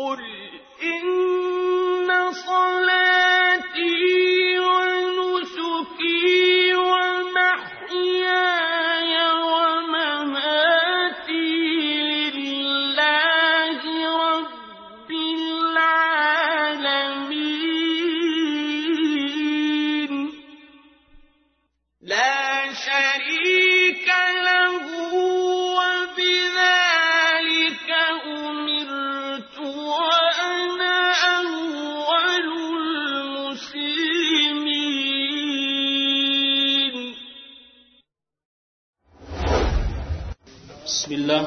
قل إن صلاتي ونسكي ومحياي ومماتي لله رب العالمين لا شريك له وبذلك أمرت وأنا أول المسلمين بسم الله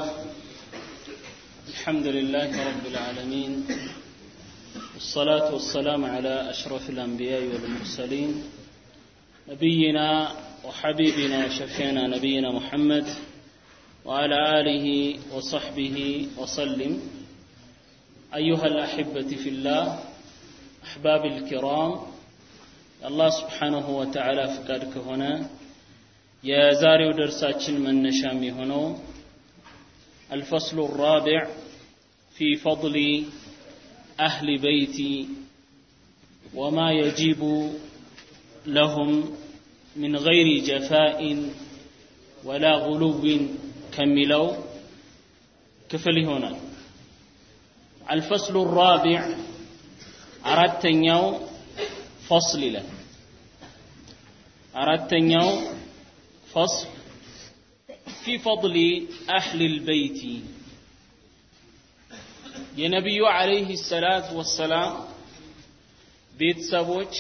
الحمد لله رب العالمين والصلاة والسلام على أشرف الأنبياء والمرسلين نبينا وحبيبنا شفينا نبينا محمد وعلى آله وصحبه وسلم أيها الأحبة في الله أحباب الكرام الله سبحانه وتعالى فقدك هنا የዛሬው ደርሳችን መነሻ የሚሆነው الفصل الرابع في فضل أهل بيتي وما يجب لهم من غير جفاء ولا غلو كملوا كفل هنا الفصل الرابع أردتنيو فصل له أردتنيو فصل في فضل أهل البيت የነቢዩ አለይህ ሰላት ወሰላም ቤተሰቦች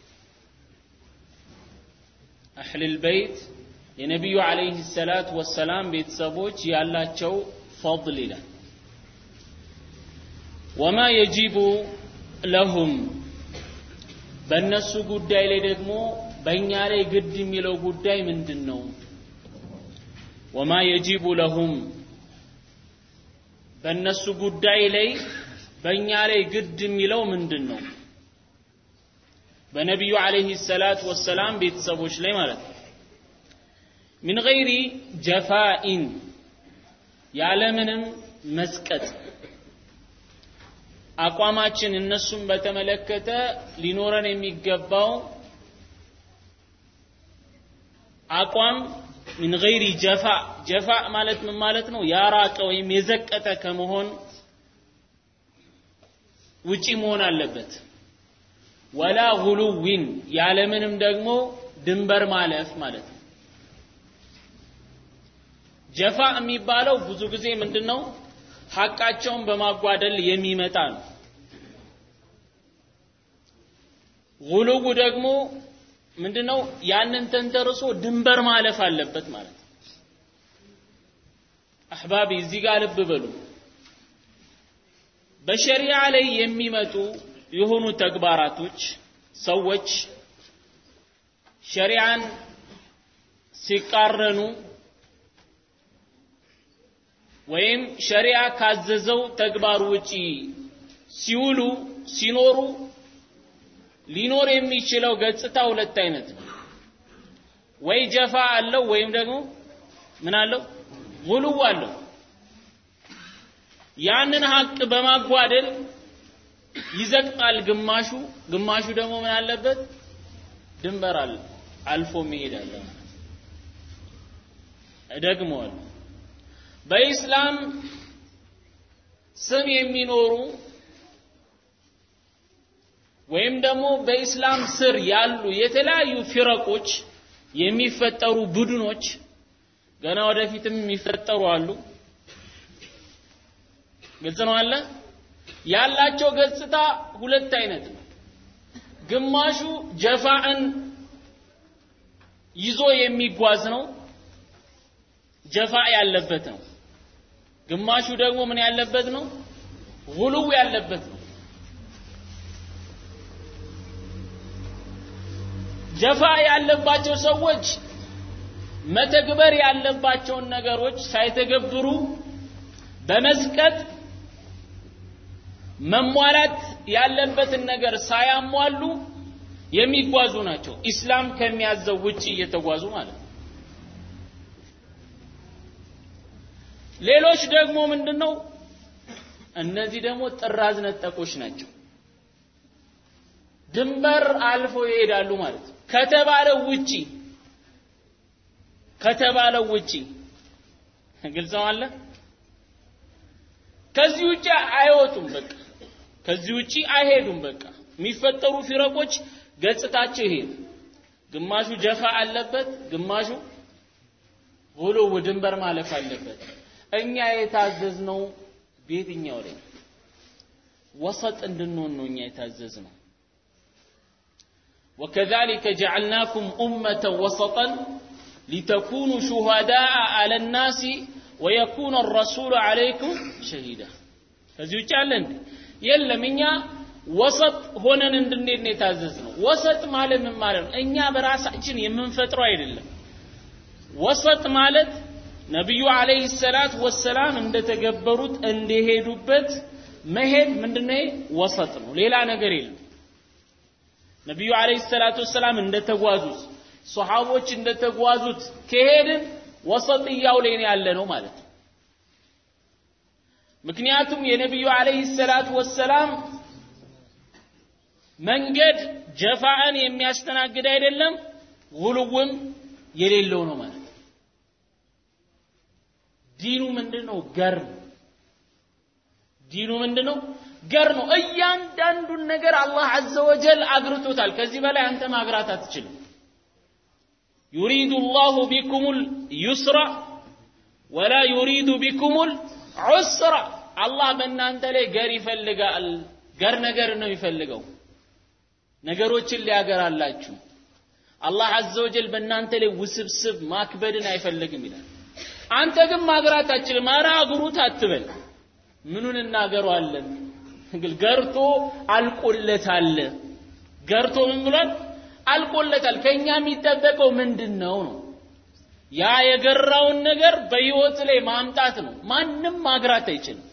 አህልል በይት የነቢዩ አለይህ ሰላት ወሰላም ቤተሰቦች ያላቸው ፈضል ይላል ወማ የጂቡ ለሁም በእነሱ ጉዳይ ላይ ደግሞ በእኛ ላይ ግድ የሚለው ጉዳይ ምንድን ነው ወማ የጂቡ ለሁም በእነሱ ጉዳይ ላይ በእኛ ላይ ግድ የሚለው ምንድን ነው በነቢዩ አለይሂ ሰላት ወሰላም ቤተሰቦች ላይ ማለት ነው ሚን ገይሪ ጀፋኢን ያለምንም መስቀጥ አቋማችን እነሱን በተመለከተ ሊኖረን የሚገባው አቋም ሚን ገይሪ ጀፋ ጀፋ ማለት ምን ማለት ነው ያራቀ ወይም የዘቀጠ ከመሆን ውጪ መሆን አለበት ወላ ጉሉዊን ያለምንም ደግሞ ድንበር ማለፍ ማለት ነው ጀፋ የሚባለው ብዙ ጊዜ ምንድን ነው ሐቃቸውን በማጓደል የሚመጣ ነው ጉሉው ደግሞ ምንድነው ያንን ተንተርሶ ድንበር ማለፍ አለበት ማለት ነው አህባቢ እዚህ ጋር ልብ በሉ በሸሪዓ ላይ የሚመጡ የሆኑ ተግባራቶች ሰዎች ሸሪዓን ሲቃረኑ ወይም ሸሪዓ ካዘዘው ተግባር ውጪ ሲውሉ ሲኖሩ ሊኖር የሚችለው ገጽታ ሁለት አይነት ነው ወይ ጀፋ አለው ወይም ደግሞ ምን አለው ጉሉው አለው ያንን ሀቅ በማጓደል ይዘቅጣል ግማሹ ግማሹ ደግሞ ምን አለበት ድንበር አለ አልፎ መሄድ አለ እደግመዋለሁ በኢስላም ስም የሚኖሩ ወይም ደግሞ በኢስላም ስር ያሉ የተለያዩ ፊረቆች የሚፈጠሩ ቡድኖች ገና ወደፊትም የሚፈጠሩ አሉ ግልጽ ነው አለ ያላቸው ገጽታ ሁለት አይነት ነው ግማሹ ጀፋዕን ይዞ የሚጓዝ ነው ጀፋ ያለበት ነው ግማሹ ደግሞ ምን ያለበት ነው ጉሉው ያለበት ነው ጀፋ ያለባቸው ሰዎች መተግበር ያለባቸውን ነገሮች ሳይተገብሩ በመስቀጥ መሟላት ያለበትን ነገር ሳያሟሉ የሚጓዙ ናቸው ኢስላም ከሚያዘው ውጭ እየተጓዙ ማለት ነው ሌሎች ደግሞ ምንድነው እነዚህ ደግሞ ጥራዝ ነጠቆች ናቸው። ድንበር አልፈው ይሄዳሉ ማለት ነው። ከተባለው ውጪ ከተባለው ውጪ ግልጽ ነው አለ። ከዚህ ውጪ አይወጡም። በቃ ከዚህ ውጪ አይሄዱም። በቃ የሚፈጠሩ ፊረቆች ገጽታቸው ይሄ ነው። ግማሹ ጀፋ አለበት፣ ግማሹ ጉሉው ድንበር ማለፍ አለበት። እኛ የታዘዝነው በየትኛው ላይ ወሰጥ እንድንሆን ነው እኛ የታዘዝነው። وكذلك جعلناكم أمة وسطا لتكونوا شهداء على الناس ويكون الرسول عليكم شهيدا ከዚህ ውጭ አለ እንዴ? የለም። እኛ ወሰጥ ሆነን እንድንሄድ ነው የታዘዝነው። ወሰጥ ማለት ምን ማለት ነው? እኛ በራሳችን የምንፈጥረው አይደለም። ወሰጥ ማለት ነቢዩ አለይሂ ሰላት ወሰላም እንደተገበሩት እንደሄዱበት መሄድ ምንድነው? ወሰጥ ነው። ሌላ ነገር የለም። ነቢዩ አለይሂ ሰላቱ ወሰላም እንደተጓዙት ሶሐቦች እንደተጓዙት ከሄድን ወሰጥያው ላይ ነው ያለ ነው ማለት ነው። ምክንያቱም የነቢዩ አለይሂ ሰላቱ ወሰላም መንገድ ጀፋአን የሚያስተናግድ አይደለም፣ ጉልውም የሌለው ነው ማለት ነው። ዲኑ ምንድነው? ገር ነው። ዲኑ ምንድነው? ገር ነው። እያንዳንዱን ነገር አላህ አዘ ወጀል አግርቶታል። ከዚህ በላይ አንተ ማግራት አትችልም። ዩሪዱ ላሁ ቢኩሙል ዩስራ ወላ ዩሪዱ ቢኩሙል ዑስራ። አላህ በእናንተ ላይ ገር ይፈልጋል። ገር ነገር ነው የሚፈልገው፣ ነገሮችን ሊያገራላችሁ። አላህ አዘ ወጀል በእናንተ ላይ ውስብስብ ማክበድን አይፈልግም ይላል። አንተ ግን ማግራት አትችልም። ኧረ አግሩት አትበል። ምኑን እናገረዋለን? ገርቶ አልቆለታል። ገርቶ ምን ብሏል? አልቆለታል። ከኛ የሚጠበቀው ምንድን ነው ነው? ያ የገራውን ነገር በህይወት ላይ ማምጣት ነው። ማንም ማግራት አይችልም።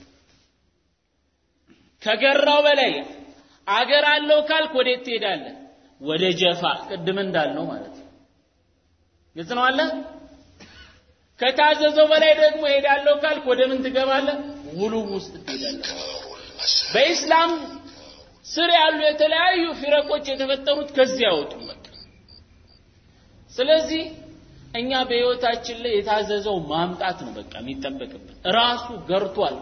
ከገራው በላይ አገር አለው ካልክ ወዴት ትሄዳለህ? ወደ ጀፋ፣ ቅድም እንዳልነው ማለት ነው። ግልጽ ነው አለ። ከታዘዘው በላይ ደግሞ ሄዳለሁ ካልክ ወደ ምን ትገባለህ? ውሉም ውስጥ ትሄዳለህ። በኢስላም ስር ያሉ የተለያዩ ፊረቆች የተፈጠሩት ከዚህ አይወጡም። ስለዚህ እኛ በህይወታችን ላይ የታዘዘው ማምጣት ነው በቃ የሚጠበቅብን። ራሱ ገርቷል።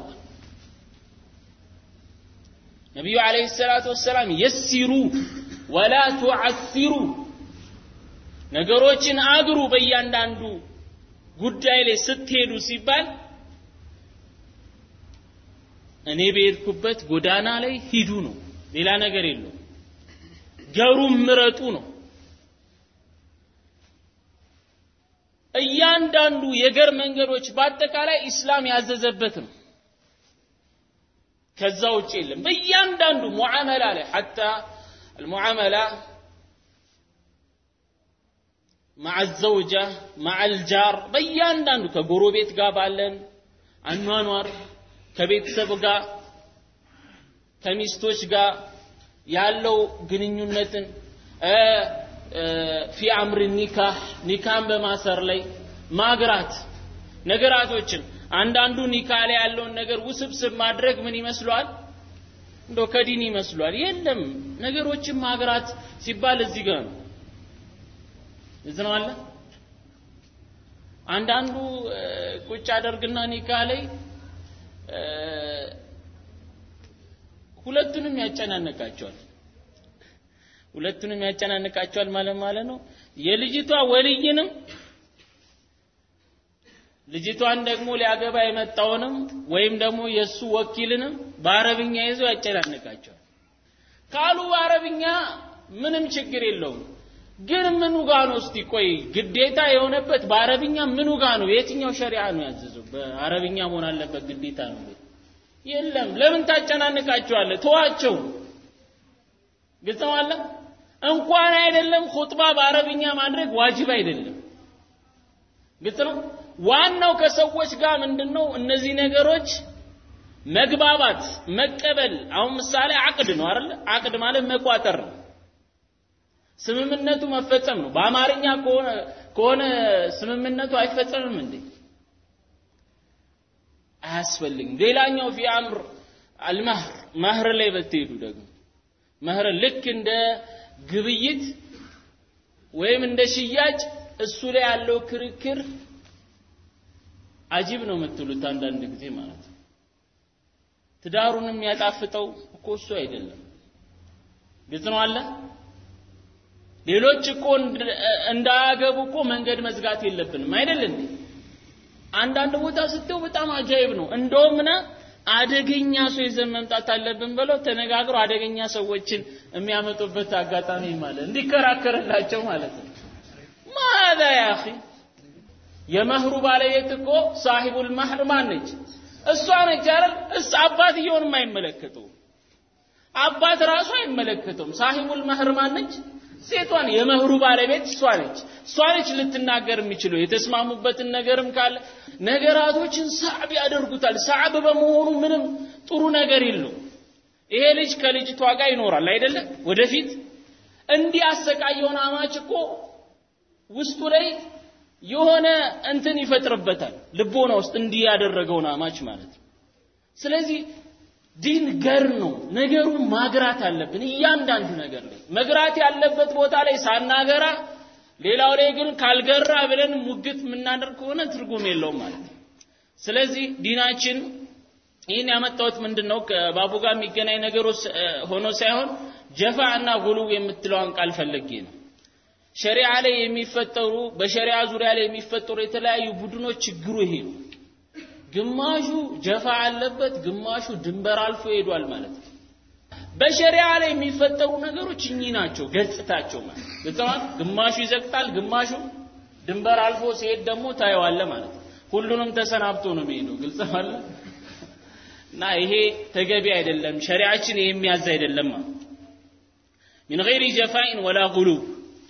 ነቢዩ አለይሂ ሰላቱ ወሰላም የሲሩ ወላ ቱዓሲሩ፣ ነገሮችን አግሩ በእያንዳንዱ ጉዳይ ላይ ስትሄዱ ሲባል እኔ በሄድኩበት ጎዳና ላይ ሂዱ ነው። ሌላ ነገር የለው። ገሩም ምረጡ ነው። እያንዳንዱ የገር መንገዶች በአጠቃላይ ኢስላም ያዘዘበት ነው። ከዛ ውጭ የለም። በእያንዳንዱ ሙዓመላ ላይ ሐታ አልሙዓመላ መዓ ዘውጃ መዓ ልጃር በእያንዳንዱ ከጎረቤት ጋር ባለን አኗኗር ከቤተሰብ ጋር ከሚስቶች ጋር ያለው ግንኙነትን ፊ አምር ኒካህ ኒካን በማሰር ላይ ማግራት ነገራቶችን አንዳንዱ ኒካ ላይ ያለውን ነገር ውስብስብ ማድረግ ምን ይመስሏል? እንደው ከዲን ይመስሏል። የለም ነገሮችን ማግራት ሲባል እዚህ ጋር ነው። እዚህ ነው አለ። አንዳንዱ ቁጭ አደርግና ኒካ ላይ ሁለቱንም ያጨናንቃቸዋል። ሁለቱንም ያጨናንቃቸዋል ማለት ማለት ነው። የልጅቷ ወልይንም ልጅቷን ደግሞ ሊያገባ የመጣውንም ወይም ደግሞ የሱ ወኪልንም በአረብኛ ይዞ ያጨናንቃቸዋል። ካሉ በአረብኛ ምንም ችግር የለውም። ግን ምኑ ጋ ነው እስቲ ቆይ ግዴታ የሆነበት በአረብኛ ምኑ ጋ ነው? የትኛው ሸሪዓ ነው ያዘዘው? በአረብኛ መሆን አለበት ግዴታ ነው? የለም። ለምን ታጨናንቃቸዋለህ? ተዋቸው። ግልጽ ነው አለ። እንኳን አይደለም ኹጥባ በአረብኛ ማድረግ ዋጅብ አይደለም። ግልጽ ነው። ዋናው ከሰዎች ጋር ምንድነው እነዚህ ነገሮች መግባባት፣ መቀበል። አሁን ምሳሌ አቅድ ነው አይደል? አቅድ ማለት መቋጠር ነው። ስምምነቱ መፈጸም ነው። በአማርኛ ከሆነ ከሆነ ስምምነቱ አይፈጸምም እንዴ? አያስፈልግም። ሌላኛው ፊ አምር አልመህር መህር ላይ በትሄዱ ደግሞ መህር ልክ እንደ ግብይት ወይም እንደ ሽያጭ እሱ ላይ ያለው ክርክር አጂብ ነው የምትሉት አንዳንድ ጊዜ ማለት ነው። ትዳሩን የሚያጣፍጠው እኮ እሱ አይደለም። ግልጽ ነው አለ። ሌሎች እኮ እንዳያገቡ እኮ መንገድ መዝጋት የለብንም አይደል እንዴ? አንዳንድ ቦታ ስትው በጣም አጃይብ ነው። እንደውም ና አደገኛ ሰው ይዘን መምጣት አለብን ብለው ተነጋግረው አደገኛ ሰዎችን የሚያመጡበት አጋጣሚ ማለት እንዲከራከርላቸው ማለት ነው። ማዛ ያ አኺ የመህሩ ባለቤት እኮ ሳሂቡል መህር ማን ነች? እሷ ነች አይደል? እስ አባትየውንም አይመለከተውም። አባት ራሱ አይመለከተውም። ሳሂቡል መህር ማን ነች? ሴቷን የመህሩ ባለቤት እሷ ነች። እሷ ነች ልትናገር የሚችለው የተስማሙበትን ነገርም ካለ ነገራቶችን ሳዕብ ያደርጉታል። ሳዕብ በመሆኑ ምንም ጥሩ ነገር የለው። ይሄ ልጅ ከልጅቷ ጋር ይኖራል አይደለም? ወደፊት እንዲህ አሰቃየውን አማች እኮ ውስጡ ላይ የሆነ እንትን ይፈጥርበታል ልቦና ውስጥ እንዲህ ያደረገውን አማች ማለት ነው። ስለዚህ ዲን ገር ነው። ነገሩን ማግራት አለብን። እያንዳንዱ ነገር ላይ መግራት ያለበት ቦታ ላይ ሳናገራ፣ ሌላው ላይ ግን ካልገራ ብለን ሙግት የምናደርግ ከሆነ ትርጉም የለውም ማለት ነው። ስለዚህ ዲናችን ይህን ያመጣሁት ምንድን ነው ከባቡ ጋር የሚገናኝ ነገር ሆኖ ሳይሆን ጀፋ እና ጉሉው የምትለዋን ቃል ፈልጌ ነው። ሸሪዓ ላይ የሚፈጠሩ በሸሪዓ ዙሪያ ላይ የሚፈጠሩ የተለያዩ ቡድኖች ችግሩ ይሄ ነው። ግማሹ ጀፋ አለበት፣ ግማሹ ድንበር አልፎ ሄዷል ማለት ነው። በሸሪዓ ላይ የሚፈጠሩ ነገሮች እኚህ ናቸው ገጽታቸው ማለት ግልጽዋል። ግማሹ ይዘቅጣል፣ ግማሹ ድንበር አልፎ ሲሄድ ደግሞ ታየዋለ ማለት ነው። ሁሉንም ተሰናብቶ ነው የሚሄደው። ግልጽ አለ እና ይሄ ተገቢ አይደለም። ሸሪዓችን ይሄ የሚያዝ አይደለም። ሚን ገይሪ ጀፋኢን ወላ ጉሉብ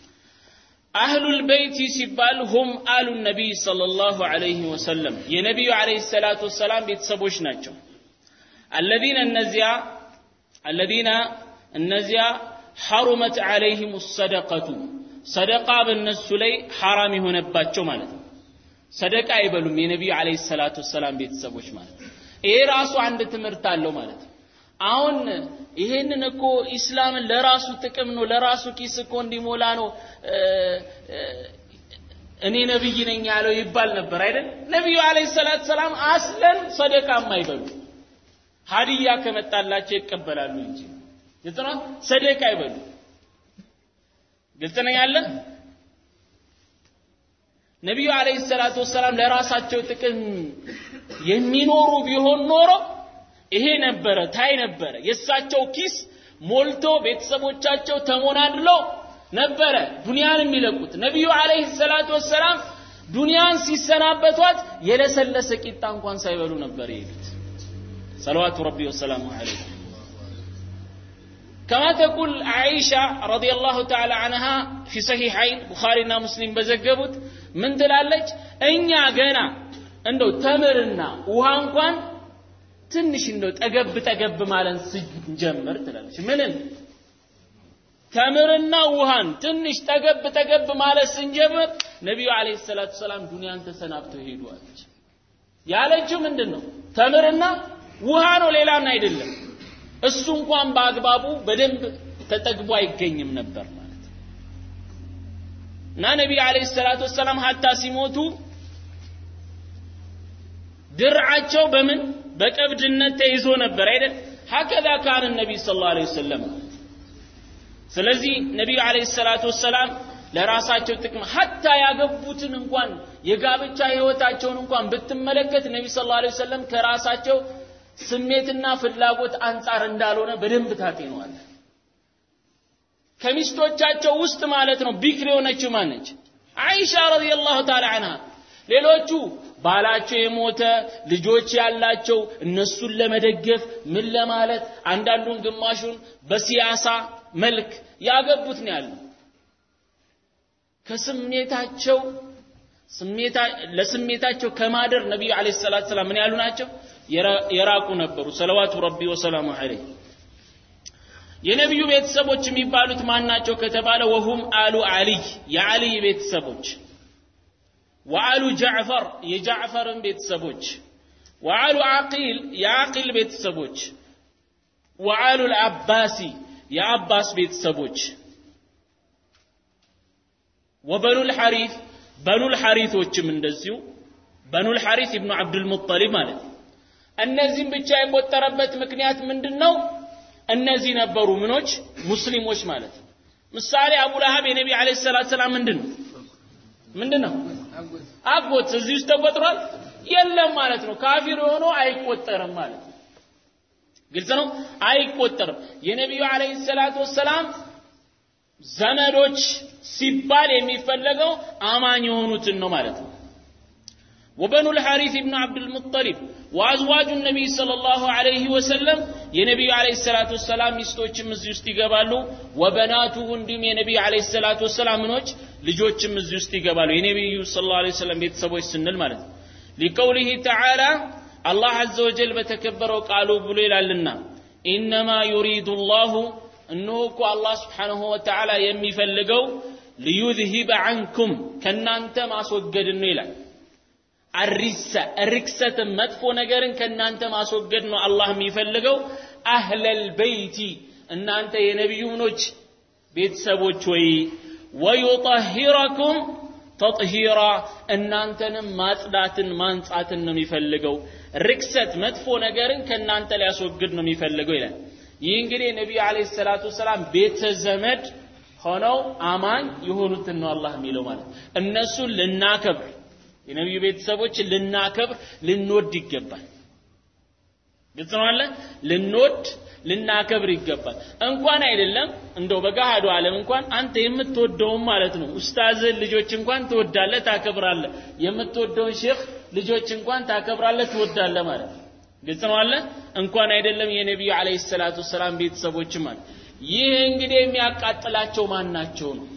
አህሉል በይቲ ሲባል ሁም አሉ ነቢይ ሰለላሁ ዐለይሂ ወሰለም የነቢዩ ዐለይሂ ሰላቱ ወሰላም ቤተሰቦች ናቸው። አለዚነ እነዚያ አለዚነ እነዚያ ሐሩመት ዐለይሂም ሰደቀቱ ሰደቃ በእነሱ ላይ ሐራም የሆነባቸው ማለት ነው። ሰደቃ አይበሉም የነቢዩ ዐለይሂ ሰላቱ ወሰላም ቤተሰቦች ማለት ነው። ይሄ ራሱ አንድ ትምህርት አለው ማለት ነው። አሁን ይሄንን እኮ ኢስላምን ለራሱ ጥቅም ነው ለራሱ ኪስ እኮ እንዲሞላ ነው እኔ ነብይ ነኝ ያለው ይባል ነበር አይደል? ነቢዩ አለይሂ ሰላቱ ሰላም አስለን ሰደቃ የማይበሉ ሀዲያ ከመጣላቸው ይቀበላሉ እንጂ ግልጽ ነው። ሰደቃ አይበሉ። ግልጽ ነው ያለ ነቢዩ አለይሂ ሰላቱ ወሰላም ለራሳቸው ጥቅም የሚኖሩ ቢሆን ኖሮ ይሄ ነበረ ታይ ነበረ የእሳቸው ኪስ ሞልቶ ቤተሰቦቻቸው ተሞናድለው ነበረ ዱንያን የሚለቁት ነቢዩ አለይሂ ሰላቱ ወሰላም ዱንያን ሲሰናበቷት የለሰለሰ ቂጣ እንኳን ሳይበሉ ነበር የሄዱት ሰለዋቱ ረቢ ወሰላሙ ዐለይህ كما تقول عائشة رضي الله تعالى عنها في صحيحين بخارينا مسلم بزقبت من تلالج እኛ ገና እንደው ተምርና ውሃ እንኳን ትንሽ እንደው ጠገብ ጠገብ ማለት ስንጀምር ትላለች። ምንን ተምርና ውሃን ትንሽ ጠገብ ጠገብ ማለት ስንጀምር ነቢዩ አለይሂ ሰላቱ ሰላም ዱንያን ተሰናብተው ሄዱ አለች። ያለችው ምንድን ነው? ተምርና ውሃ ነው፣ ሌላን አይደለም። እሱ እንኳን በአግባቡ በደንብ ተጠግቦ አይገኝም ነበር ማለት እና ነቢዩ አለይሂ ሰላቱ ወሰላም ሀታ ሲሞቱ ድርዓቸው በምን በቀብድነት ተይዞ ነበር አይደል ሀከዛ ካን ነቢይ ስለ ላ ወሰለም ስለዚህ ነቢዩ አለይሂ ሰላቱ ወሰላም ለራሳቸው ጥቅም ሀታ ያገቡትን እንኳን የጋብቻ ህይወታቸውን እንኳን ብትመለከት ነቢ ስ ላ ወሰለም ከራሳቸው ስሜትና ፍላጎት አንጻር እንዳልሆነ በደንብ ታጤነዋል ከሚስቶቻቸው ውስጥ ማለት ነው ቢክር የሆነችው ማነች አይሻ ረዲየላሁ ተዓላ አንሃ ሌሎቹ ባላቸው የሞተ ልጆች ያላቸው እነሱን ለመደገፍ ምን ለማለት አንዳንዱን ግማሹን በሲያሳ መልክ ያገቡት ነው ያለው ከስሜታቸው ለስሜታቸው ከማደር ነቢዩ አለይሂ ሰላቱ ሰላም ምን ያሉ ናቸው የራቁ ነበሩ ሰለዋቱ ረቢ ወሰላሙ ዐለይህ የነቢዩ ቤተሰቦች የሚባሉት ማን ናቸው ከተባለ ወሁም አሉ አሊይ የአሊይ ቤተሰቦች ወአሉ ጃዕፈር የጃዕፈርን ቤተሰቦች ወአሉ ዓቂል የዓቂል ቤተሰቦች ወአሉ ልአባሲ የአባስ ቤተሰቦች ወበኑል ሐሪፍ በኑል ሐሪቶችም እንደዚሁ በኑል ሐሪፍ ኢብኑ አብዱልሙጠሊብ ማለት ነው። እነዚህም ብቻ የቆጠረበት ምክንያት ምንድን ነው? እነዚህ ነበሩ ምኖች ሙስሊሞች ማለት ነው። ምሳሌ አቡ ለሀብ የነቢ ዓለይሂ ሰላቱ ሰላም ምንድን ነው ምንድን ነው አጎት እዚህ ውስጥ ተቆጥሯል የለም ማለት ነው። ካፊር ሆኖ አይቆጠርም ማለት ነው። ግልጽ ነው፣ አይቆጠርም። የነቢዩ ዓለይሂ ሰላቱ ወሰላም ዘመዶች ሲባል የሚፈለገው አማኝ የሆኑትን ነው ማለት ነው። وبنو الحارث بن عبد المطلب وأزواج النبي صلى الله عليه وسلم የነቢዩ ዓለይሂ ሰላቱ ወሰላም ሚስቶችም እዚህ ውስጥ ይገባሉ። ወበናቱሁ እንዲሁም የነቢዩ ዓለይሂ ሰላቱ ወሰላም ምኖች ልጆችም እዚህ ውስጥ ይገባሉ። የነቢዩ ሰለላሁ ዐለይሂ ወሰለም ቤተሰቦች ስንል ማለት ነው። ሊቀውሊሂ ተዓላ አላህ አዘ ወጀል በተከበረው ቃሉ ብሎ ይላልና ኢነማ ዩሪዱ ላሁ እነሆ እኮ አላህ ስብሓንሁ ወተዓላ የሚፈልገው ሊዩዝሂበ ዐንኩም ከእናንተ ማስወገድን ነው ይላል። አሪሰ ርክሰትን መጥፎ ነገርን ከእናንተ ማስወገድ ነው አላህ የሚፈልገው። አህለል በይቲ እናንተ የነቢዩ ምኖች ቤተሰቦች ወይ ወዩጠሂረኩም ተጥሂራ እናንተንም ማጽዳትን ማንጻትን ነው የሚፈልገው። ርክሰት መጥፎ ነገርን ከእናንተ ሊያስወግድ ነው የሚፈልገው ይላል። ይህ እንግዲህ ነቢዩ ዓለይሂ ሰላቱ ወሰላም ቤተ ዘመድ ሆነው አማኝ የሆኑትን ነው አላህ የሚለው ማለት እነሱን ልናከብር የነቢዩ ቤተሰቦች ልናከብር ልንወድ ይገባል። ግልጽ ነው አለ ልንወድ ልናከብር ይገባል። እንኳን አይደለም እንደው በገሃዱ ዓለም እንኳን አንተ የምትወደውን ማለት ነው ኡስታዝን ልጆች እንኳን ትወዳለህ፣ ታከብራለህ። የምትወደውን ሼክ ልጆች እንኳን ታከብራለህ፣ ትወዳለህ ማለት ነው። ግልጽ ነው አለ እንኳን አይደለም የነቢዩ ዓለይሂ ሰላቱ ወሰላም ቤተሰቦች ማለት ይህ እንግዲህ የሚያቃጥላቸው ማን ናቸው ነው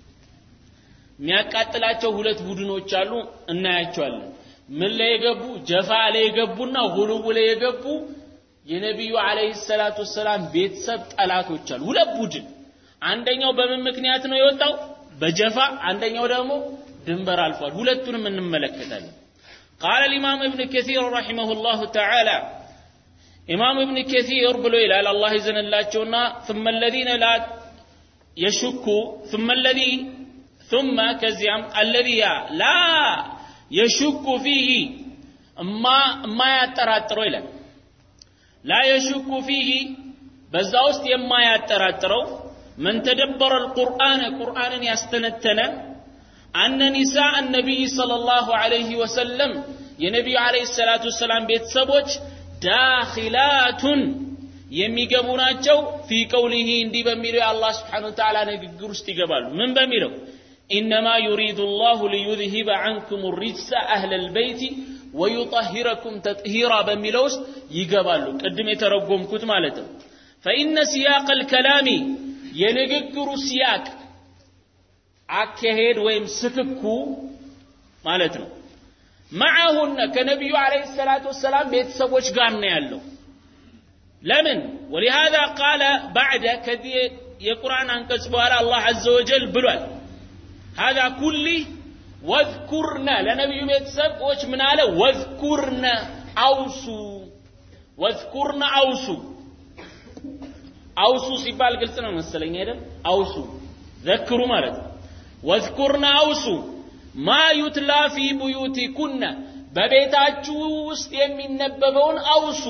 የሚያቃጥላቸው ሁለት ቡድኖች አሉ፣ እናያቸዋለን። ምን ላይ የገቡ ጀፋ ላይ የገቡና ሁሉው ላይ የገቡ የነቢዩ ዓለይሂ ሰላቱ ወሰላም ቤተሰብ ጠላቶች አሉ። ሁለት ቡድን። አንደኛው በምን ምክንያት ነው የወጣው? በጀፋ አንደኛው ደግሞ ድንበር አልፏል። ሁለቱንም እንመለከታለን። ቃለ الإمام ابن كثير رحمه الله تعالى ኢማም ኢብን ከሲር ብሎ ይላል አላህ ይዘንላቸውና ثم الذين لا يشك ثم الذي ثم ከዚያም الذي ላ የሹኩ ፊህ እማ የማያጠራጥረው ይላል ላ የሹኩ ፊህ በዛ ውስጥ የማያጠራጥረው መን ተደበረ القرآن ቁርአንን ያስተነተነ አነ ኒሳء النبي صلى الله عليه وسلم የነቢዩ عليه الصلاة والسلام ቤተሰቦች ዳኺላቱን የሚገቡ ናቸው ፊ ቀውሊሂ እንዲህ በሚለው የአላህ ስብሓነ ወተዓላ ንግግር ውስጥ ይገባሉ ምን በሚለው ኢነማ ዩሪዱ ላሁ ሊዩዝሂበ ዐንኩም ሪጅሰ አህለል በይቲ ወዩጠሂረኩም ተጥሂራ በሚለው ውስጥ ይገባሉ ቅድም የተረጎምኩት ማለት ነው ፈኢነ ሲያቅ ልከላሚ የንግግሩ ሲያቅ አካሄድ ወይም ስክኩ ማለት ነው መዓሁነ ከነቢዩ ዓለይሂ ሰላቱ ወሰላም ቤተሰቦች ጋር ነው ያለው ለምን ወሊሃዛ ቃለ ባዕደ ከዚህ የቁርአን አንቀጽ በኋላ አላህ አዘ ወጀል ብሏል هذا كله واذكرن ለነቢዩ ቤተሰቦች ምን አለ ወዝኩርነ አውሱ ወዝኩርነ አውሱ አውሱ ሲባል ግልጽ ነው መሰለኝ አይደል አውሱ ዘክሩ ማለት ነው ወዝኩርነ አውሱ ማ ዩትላ ፊ ቡዩቲኩነ በቤታችሁ ውስጥ የሚነበበውን አውሱ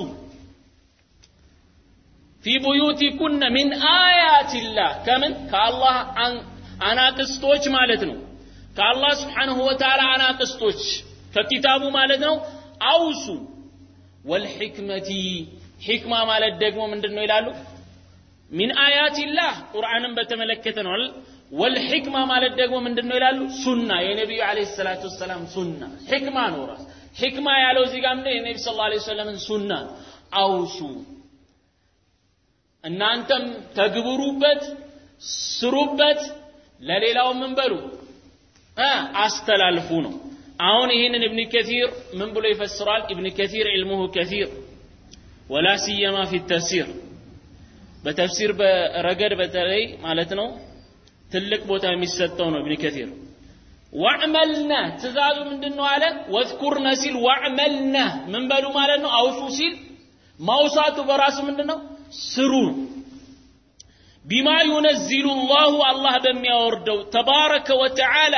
ፊ ቡዩቲኩነ ሚን አያቲላህ ከምን ከአላህ አናቅስቶች ማለት ነው ከአላህ ስብሓንሁ ወተዓላ አናቅስቶች ከኪታቡ ማለት ነው አውሱ ወልሕክመቲ ሕክማ ማለት ደግሞ ምንድን ነው ይላሉ ሚን አያቲላህ ቁርአንን በተመለከተ ነው ወልሕክማ ማለት ደግሞ ምንድን ነው ይላሉ ሱና የነቢዩ ዓለይሂ ሰላቱ ወሰላም ሱና ሕክማ ነው ራስ ሕክማ ያለው እዚህ ጋር ምንድን የነቢ ስ ላ ሰለምን ሱና አውሱ እናንተም ተግብሩበት ስሩበት ለሌላው ምን በሉ አስተላልፉ ነው አሁን ይህንን እብን ከሲር ምን ብሎ ይፈስራል እብን ከሲር ዕልሙሁ ከሲር ወላ ሲየማ ፊ ተፍሲር በተፍሲር በረገድ በተለይ ማለት ነው ትልቅ ቦታ የሚሰጠው ነው እብን ከሲር ዋዕመልነ ትእዛዙ ምንድን ነው አለ ወዝኩርነ ሲል ዋዕመልነ ምን በሉ ማለት ነው አውሱ ሲል ማውሳቱ በራሱ ምንድን ነው ስሩ ቢማ ዩነዚሉ ላሁ አላህ በሚያወርደው ተባረከ ወተዓላ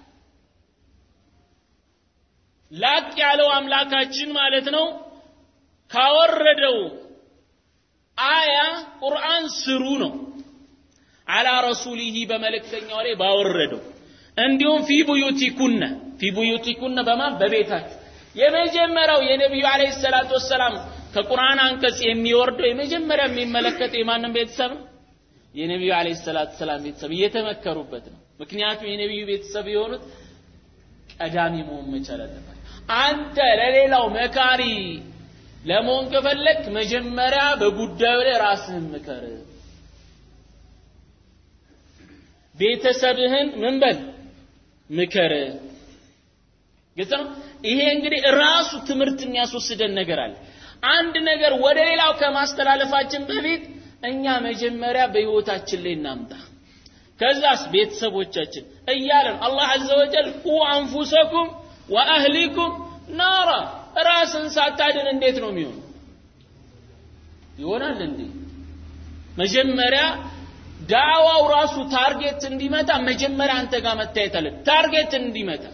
ላቅ ያለው አምላካችን ማለት ነው ካወረደው አያ ቁርአን ስሩ ነው አላ ረሱሊሂ በመልእክተኛው ላይ ባወረደው እንዲሁም ፊ ቡዩቲኩነ ፊ ቡዩቲኩነ በማን በቤታችሁ የመጀመሪያው የነቢዩ አለይሂ ሰላቱ ወሰላም ከቁርአን አንቀጽ የሚወርደው የመጀመሪያ የሚመለከተው የማንም ቤተሰብ ነው የነቢዩ አለይሂ ሰላቱ ወሰላም ቤተሰብ እየተመከሩበት ነው ምክንያቱም የነቢዩ ቤተሰብ የሆኑት ቀዳሚ መሆን መቻል አለባቸው አንተ ለሌላው መካሪ ለመሆን ከፈለግ መጀመሪያ በጉዳዩ ላይ ራስህን ምከር ቤተሰብህን ምን በል ምከር ግልጽ ነው ይሄ እንግዲህ ራሱ ትምህርት የሚያስወስደን ነገር አለ አንድ ነገር ወደ ሌላው ከማስተላለፋችን በፊት እኛ መጀመሪያ በህይወታችን ላይ እናምጣ ከዛስ ቤተሰቦቻችን እያለን አላህ አዘ ወጀል ቁ አንፉሰኩም ወአህሊኩም ናራ ራስን ሳታድን እንዴት ነው የሚሆነው ይሆናል እንዴ መጀመሪያ ዳዋው ራሱ ታርጌት እንዲመታ መጀመሪያ አንተ ጋር መታየት አለ ታርጌት እንዲመታ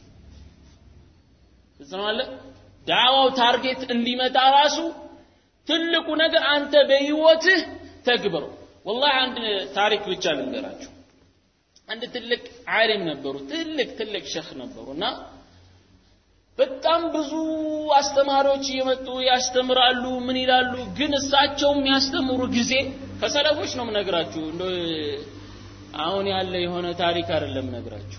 ተሰማለ ዳዋው ታርጌት እንዲመታ ራሱ ትልቁ ነገር አንተ በህይወትህ ተግብረው ወላሂ አንድ ታሪክ ብቻ ልንገራችሁ አንድ ትልቅ ዓሊም ነበሩ ትልቅ ትልቅ ሸህ ነበሩ እና በጣም ብዙ አስተማሪዎች እየመጡ ያስተምራሉ ምን ይላሉ ግን እሳቸው የሚያስተምሩ ጊዜ ከሰለፎች ነው ምነግራችሁ እንደ አሁን ያለ የሆነ ታሪክ አይደለም ነግራችሁ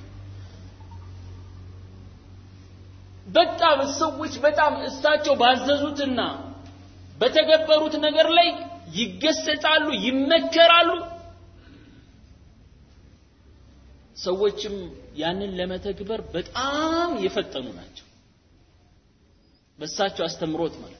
በጣም ሰዎች በጣም እሳቸው ባዘዙትና በተገበሩት ነገር ላይ ይገሰጻሉ ይመከራሉ ሰዎችም ያንን ለመተግበር በጣም የፈጠኑ ናቸው በሳቸው አስተምሮት ማለት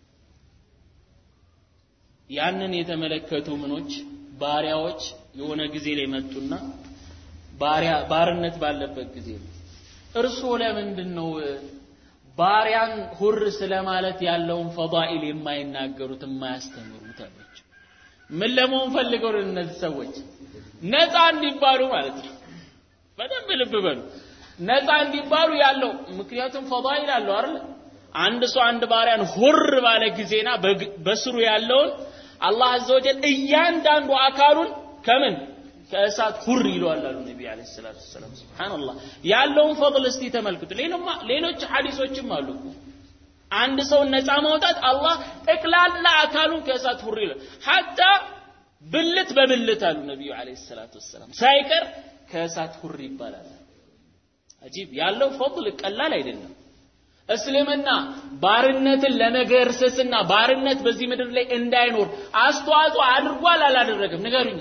ያንን የተመለከቱ ምኖች ባሪያዎች የሆነ ጊዜ ላይ መጡና ባሪያ ባርነት ባለበት ጊዜ ነው እርስዎ ለምንድን ነው ባሪያን ሁር ስለማለት ያለውን ፈዳኢል የማይናገሩት የማያስተምሩት አላቸው ምን ለመሆን ፈልገው ነው እነዚህ ሰዎች ነፃ እንዲባሉ ማለት ነው በደንብ ልብ በሉ ነፃ እንዲባሉ ያለው ምክንያቱም ፈዳኢል አለው አይደል አንድ ሰው አንድ ባሪያን ሁር ባለ ጊዜና በስሩ ያለውን አላህ አዘወጀል እያንዳንዱ አካሉን ከምን ከእሳት ሁር ይለዋል አሉ ነቢ አለ ሰላቱ ወሰላም ስብሓንላህ ያለውን ፈضል እስቲ ተመልክቱ ሌሎች ሐዲሶችም አሉ አንድ ሰውን ነፃ ማውጣት አላህ ጠቅላላ አካሉን ከእሳት ሁር ይላል ሐታ ብልት በብልት አሉ ነቢዩ አለ ሰላቱ ወሰላም ሳይቀር ከእሳት ሁር ይባላል አጂብ ያለው ፈضል ቀላል አይደለም እስልምና ባርነትን ለመገርሰስና ባርነት በዚህ ምድር ላይ እንዳይኖር አስተዋጽኦ አድርጓል አላደረገም ንገሩኝ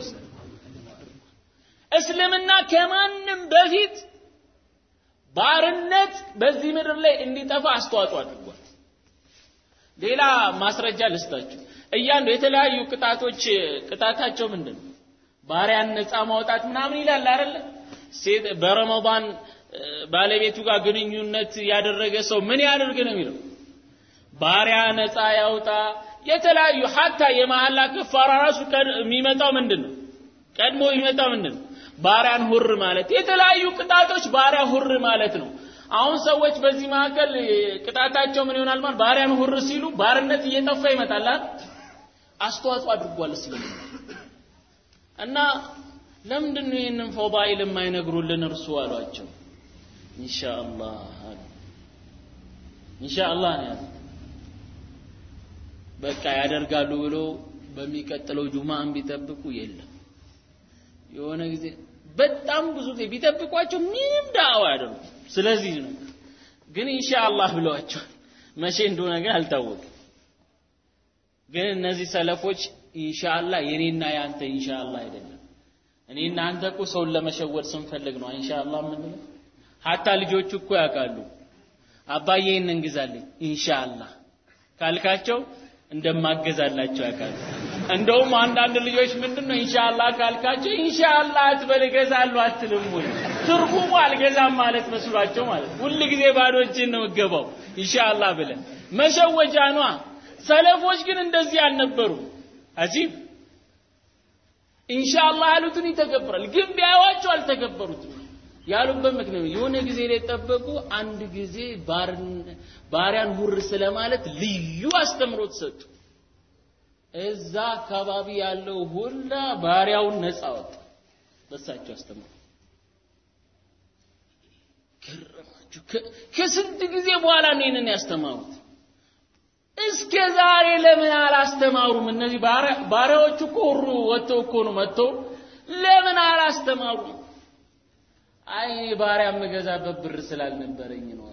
እስልምና ከማንም በፊት ባርነት በዚህ ምድር ላይ እንዲጠፋ አስተዋጽኦ አድርጓል ሌላ ማስረጃ ልስጣችሁ እያንዱ የተለያዩ ቅጣቶች ቅጣታቸው ምንድን ነው ባሪያን ነፃ ማውጣት ምናምን ይላል አይደለ ሴት በረመዳን ባለቤቱ ጋር ግንኙነት ያደረገ ሰው ምን ያደርግ ነው የሚለው ባሪያ ነፃ ያውጣ የተለያዩ ሀታ የመሐላ ከፋራ ራሱ የሚመጣው ምንድን ነው ቀድሞ የሚመጣው ምንድን ነው ባሪያን ሁር ማለት የተለያዩ ቅጣቶች ባሪያ ሁር ማለት ነው አሁን ሰዎች በዚህ መካከል ቅጣታቸው ምን ይሆናል ማለት ባሪያን ሁር ሲሉ ባርነት እየጠፋ ይመጣል አስተዋጽኦ አድርጓል እስልምና እና ለምንድን ነው ይህንን ፈዳኢል የማይነግሩልን እርሱ አሏቸው ኢንሻአላህ አሉ ኢንሻአላህ ነው ያሉት በቃ ያደርጋሉ ብሎ በሚቀጥለው ጁማን ቢጠብቁ የለም የሆነ ጊዜ በጣም ብዙ ጊዜ ቢጠብቋቸው ምንም ዳዕዋ ያደርጉ ስለዚህ ነው ግን ኢንሻአላህ ብለዋቸዋል መቼ እንደሆነ ግን አልታወቅም ግን እነዚህ ሰለፎች ኢንሻአላህ የኔና ያንተ ኢንሻአላህ አይደለም እኔና አንተ እኮ ሰውን ለመሸወድ ስንፈልግ ነው ኢንሻአላህ የምንለው ሀታ ልጆቹ እኮ ያውቃሉ አባዬ ይህን እንግዛልኝ ኢንሻአላህ ካልካቸው እንደማገዛላቸው ያውቃሉ እንደውም አንዳንድ ልጆች ምንድን ነው ኢንሻአላህ ካልካቸው ኢንሻአላህ አትበል እገዛለሁ አትልም ወይ ትርጉሙ አልገዛም ማለት መስሏቸው ማለት ሁል ጊዜ ባዶ እጅን ነው የምገባው ኢንሻአላህ ብለን መሸወጃ ነዋ ሰለፎች ግን እንደዚህ አልነበሩ አጂብ ኢንሻአላህ ያሉትን ይተገብራል። ግን ቢያዩዋቸው አልተገበሩትም። ያሉበት ምክንያት የሆነ ጊዜ ላይ ጠበቁ። አንድ ጊዜ ባሪያን ሁር ስለማለት ልዩ አስተምሮት ሰጡ። እዛ አካባቢ ያለው ሁላ ባሪያውን ነፃ ወጣ። በሳቸው አስተምሮ ገረማችሁ። ከስንት ጊዜ በኋላ ነው ይህንን ያስተማሩት። እስከ ዛሬ ለምን አላስተማሩም? እነዚህ ባሪያዎቹ እኮ ሁሩ ወጥተው እኮ ነው መጥተው ለምን አላስተማሩም? አይ እኔ ባሪያ የምገዛበት ብር ስላልነበረኝ ነው።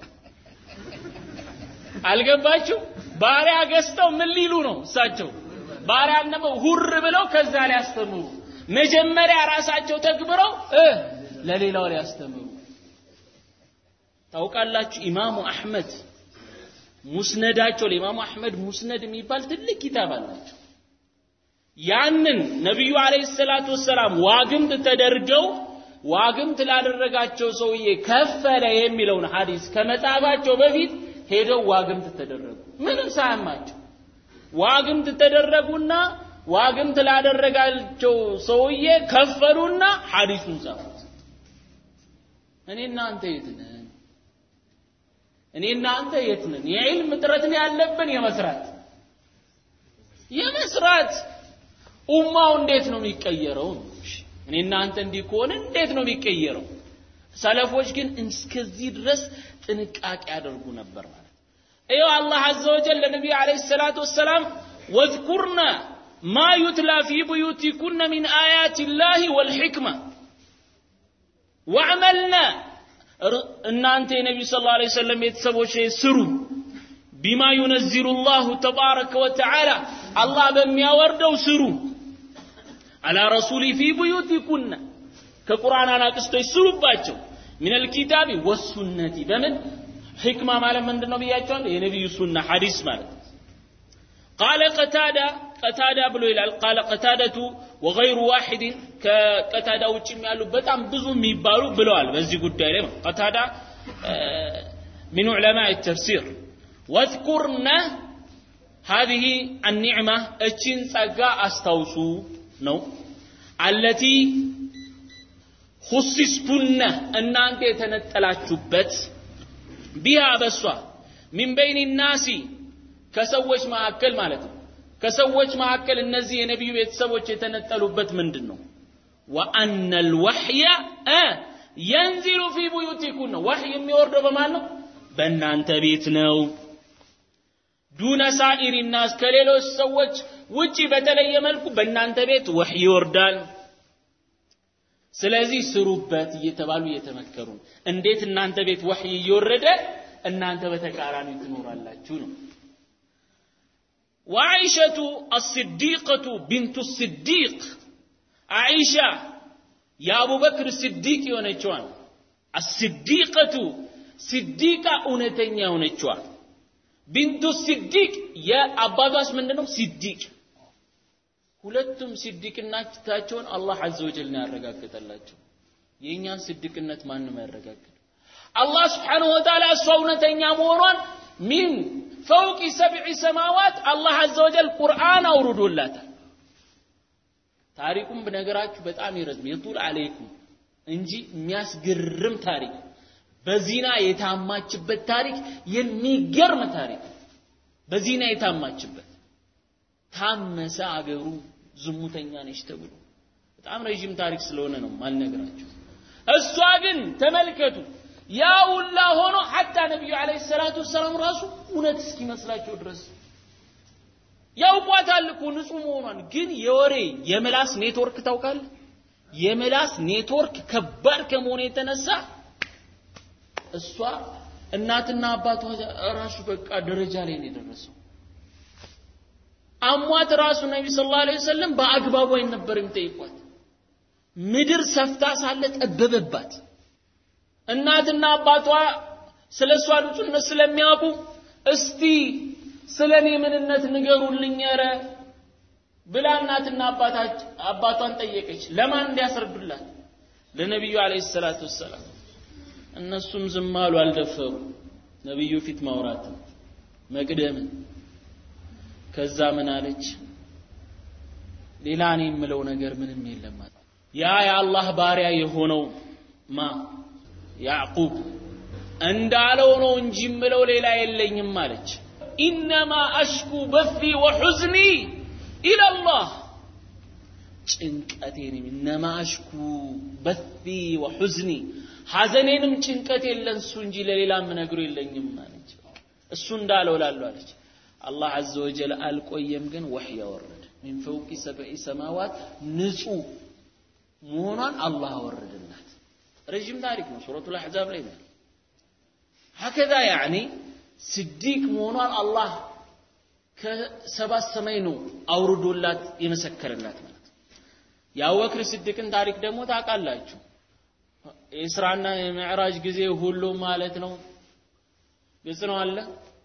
አልገባችሁ? ባሪያ ገዝተው ምን ሊሉ ነው እሳቸው? ባሪያን ደግሞ ሁር ብለው ከዛ ሊያስተምሩ መጀመሪያ ራሳቸው ተግብረው እ ለሌላው ሊያስተምሩ ታውቃላችሁ። ኢማሙ አሕመድ ሙስነዳቸው ለኢማሙ አሕመድ ሙስነድ የሚባል ትልቅ ኪታብ አላቸው። ያንን ነቢዩ አለይሂ ሰላቱ ወሰላም ዋግምት ተደርገው ዋግምት ላደረጋቸው ሰውዬ ከፈለ የሚለውን ሐዲስ ከመጻፋቸው በፊት ሄደው ዋግምት ተደረጉ። ምንም ሳያማቸው ዋግምት ተደረጉና ዋግምት ላደረጋቸው ሰውዬ ከፈሉና ሐዲሱን ጻፉት። እኔ እናንተ የት ነን? እኔ እናንተ የት ነን? የዕልም እጥረት ነው ያለብን የመስራት የመስራት ኡማው እንዴት ነው የሚቀየረው? እኔ እናንተ እንዲህ ከሆነ እንዴት ነው የሚቀየረው? ሰለፎች ግን እስከዚህ ድረስ ጥንቃቄ ያደርጉ ነበር ማለት ይኸው አላህ አዘ ወጀል ለነቢዩ ዓለይሂ ሰላቱ ወሰላም ወዝኩርና ማ ዩትላ ፊ ቡዩቲኩነ ሚን አያት ላህ ወልሕክማ ወዕመልና እናንተ የነቢዩ ስ ላ ሰለም ቤተሰቦች ስሩ ቢማ ዩነዚሉ ላሁ ተባረከ ወተዓላ አላህ በሚያወርደው ስሩ አላ ረሱሊ ፊ ቡዩቲኩነ ከቁርአን አናቅስቶች ስሩባቸው ምን አልኪታቢ ወሱነቲ በምን ሕክማ ማለት ምንድን ነው ብያቸዋል የነቢዩ ሱና ሐዲስ ማለት ቃለ ቀታዳ ቀታዳ ብሎ ይላል ቃለ ቀታደቱ ወገይሩ ዋሒድን ከቀታዳ ውጭም ያሉ በጣም ብዙ የሚባሉ ብለዋል በዚህ ጉዳይ ላይ ቀታዳ من علماء التفسير واذكرن هذه النعمة እችን ጸጋ አስታውሱ ነው التي خصصتن እናንተ የተነጠላችሁበት ቢሃ በሷ ሚን በይን ናሲ ከሰዎች መካከል ማለት ነው ከሰዎች መካከል እነዚህ የነቢዩ ቤተሰቦች የተነጠሉበት ምንድን ነው ወአነ ልወሕየ የንዚሉ ፊ ቡዩቲኩን ነው ወሕይ የሚወርደው በማን ነው በእናንተ ቤት ነው ዱነ ሳኢሪ ናስ ከሌሎች ሰዎች ውጪ በተለየ መልኩ በእናንተ ቤት ወሕይ ይወርዳል ስለዚህ ስሩበት እየተባሉ እየተመከሩ እንዴት እናንተ ቤት ወሕይ እየወረደ እናንተ በተቃራኒ ትኖራላችሁ ነው وعائشة الصديقة بنت الصديق عائشة يا أبو بكر الصديق يونيتشوان الصديقة صديقة أونتين يونيتشوان بنت الصديق يا أباباس من دنو صديق ሁለቱም ሲዲቅናታቸውን አላህ አዘ ወጀል ነው ያረጋግጠላቸው የእኛን ሲዲቅነት ማንም ያረጋግጥ አላህ ስብሓንሁ ወተዓላ እሷ እውነተኛ መሆኗን ሚን ፈውቂ ሰብዒ ሰማዋት አላህ አዘ ወጀል ቁርአን አውርዶላታል ታሪኩም ብነገራችሁ በጣም ይረዝም የጡል አለይኩም እንጂ የሚያስገርም ታሪክ በዚና የታማችበት ታሪክ የሚገርም ታሪክ በዚና የታማችበት ታመሰ አገሩ ዝሙተኛ ነች ተብሎ በጣም ረዥም ታሪክ ስለሆነ ነው ማልነግራችሁ እሷ ግን ተመልከቱ ያ ሁላ ሆኖ ሐታ ነቢዩ ዓለይሂ ሰላቱ ወሰላም ራሱ እውነት እስኪመስላቸው ድረስ ያውቋታል እኮ ንጹህ መሆኗን ግን የወሬ የምላስ ኔትወርክ ታውቃለህ የምላስ ኔትወርክ ከባድ ከመሆኑ የተነሳ እሷ እናትና አባቷ ራሱ በቃ ደረጃ ላይ ነው የደረሰው አሟት ራሱ ነቢ ስ ላ ወሰለም በአግባቡ አይነበር የሚጠይቋት ምድር ሰፍታ ሳለ ጠበበባት እናትና አባቷ ስለ እሷ ንጹህነት ስለሚያውቁ እስቲ ስለ እኔ ምንነት ንገሩልኝ ኧረ ብላ እናትና አባቷን ጠየቀች ለማን እንዲያስረዱላት ለነቢዩ አለ ሰላቱ ወሰላም እነሱም ዝም አሉ አልደፈሩ ነቢዩ ፊት ማውራትን መቅደምን ከዛ ምን አለች ሌላ እኔ የምለው ነገር ምንም የለም አለ። ያ የአላህ ባሪያ የሆነው ማ ያዕቁብ እንዳለው ነው እንጂ የምለው ሌላ የለኝም አለች። ኢነማ አሽኩ በፊ ወሑዝኒ ኢለላህ ጭንቀቴን ኢነማ አሽኩ በፊ ወሑዝኒ ሐዘኔንም ጭንቀቴን ለእሱ እንጂ ለሌላ የምነግረው የለኝም አለች። እሱ እንዳለው ላለው አለች። አላህ ዐዘ ወጀል አልቆየም፣ ግን ወሕይ አወረደ። ሚን ፈውቂ ሰብዒ ሰማዋት ንጹህ መሆኗን አላህ አወረደላት። ረዥም ታሪክ ነው። ሱረቱል አሕዛብ ላይ ነው። ሀከዛ ያዕኒ ስዲቅ መሆኗን አላህ ከሰባት ሰማይ ነው አውርዶላት የመሰከረላት ማለት ነው። የአቡበክር ስዲቅን ታሪክ ደግሞ ታውቃላችሁ። የእስራና የምዕራጅ ጊዜ ሁሉ ማለት ነው። ግልጽ ነው አለ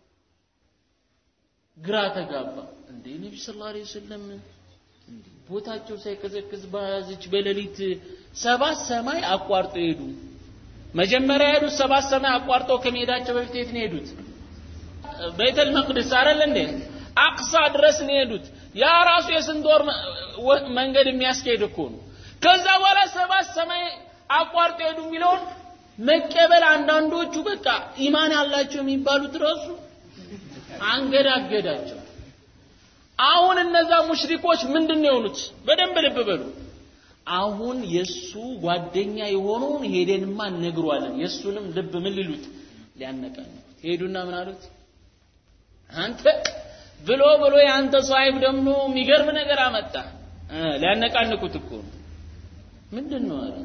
ግራ ተጋባ። እንዴ ነቢ ስ ላ ወሰለም ቦታቸው ሳይቀዘቅዝ በያዘች በሌሊት ሰባት ሰማይ አቋርጦ ሄዱ። መጀመሪያ የሄዱት ሰባት ሰማይ አቋርጠው ከመሄዳቸው በፊት የት ነው የሄዱት? ቤተል መቅደስ አይደል እንዴ? አቅሳ ድረስ ነው የሄዱት። ያ ራሱ የስንት ወር መንገድ የሚያስኬድ እኮ ነው። ከዛ በኋላ ሰባት ሰማይ አቋርጦ ሄዱ የሚለውን መቀበል አንዳንዶቹ በቃ ኢማን ያላቸው የሚባሉት ራሱ አንገዳገዳቸው። አሁን እነዛ ሙሽሪኮች ምንድን ነው የሆኑት? በደንብ ልብ በሉ። አሁን የሱ ጓደኛ የሆነውን ሄደንማ እነግሯለን። የሱንም ልብ ምን ሊሉት ሊያነቃኑት ሄዱና ምን አሉት? አንተ ብሎ ብሎ የአንተ ሷሂብ ደግሞ የሚገርም ነገር አመጣ። ሊያነቃንቁት እኮ ነው። ምንድን ነው አለ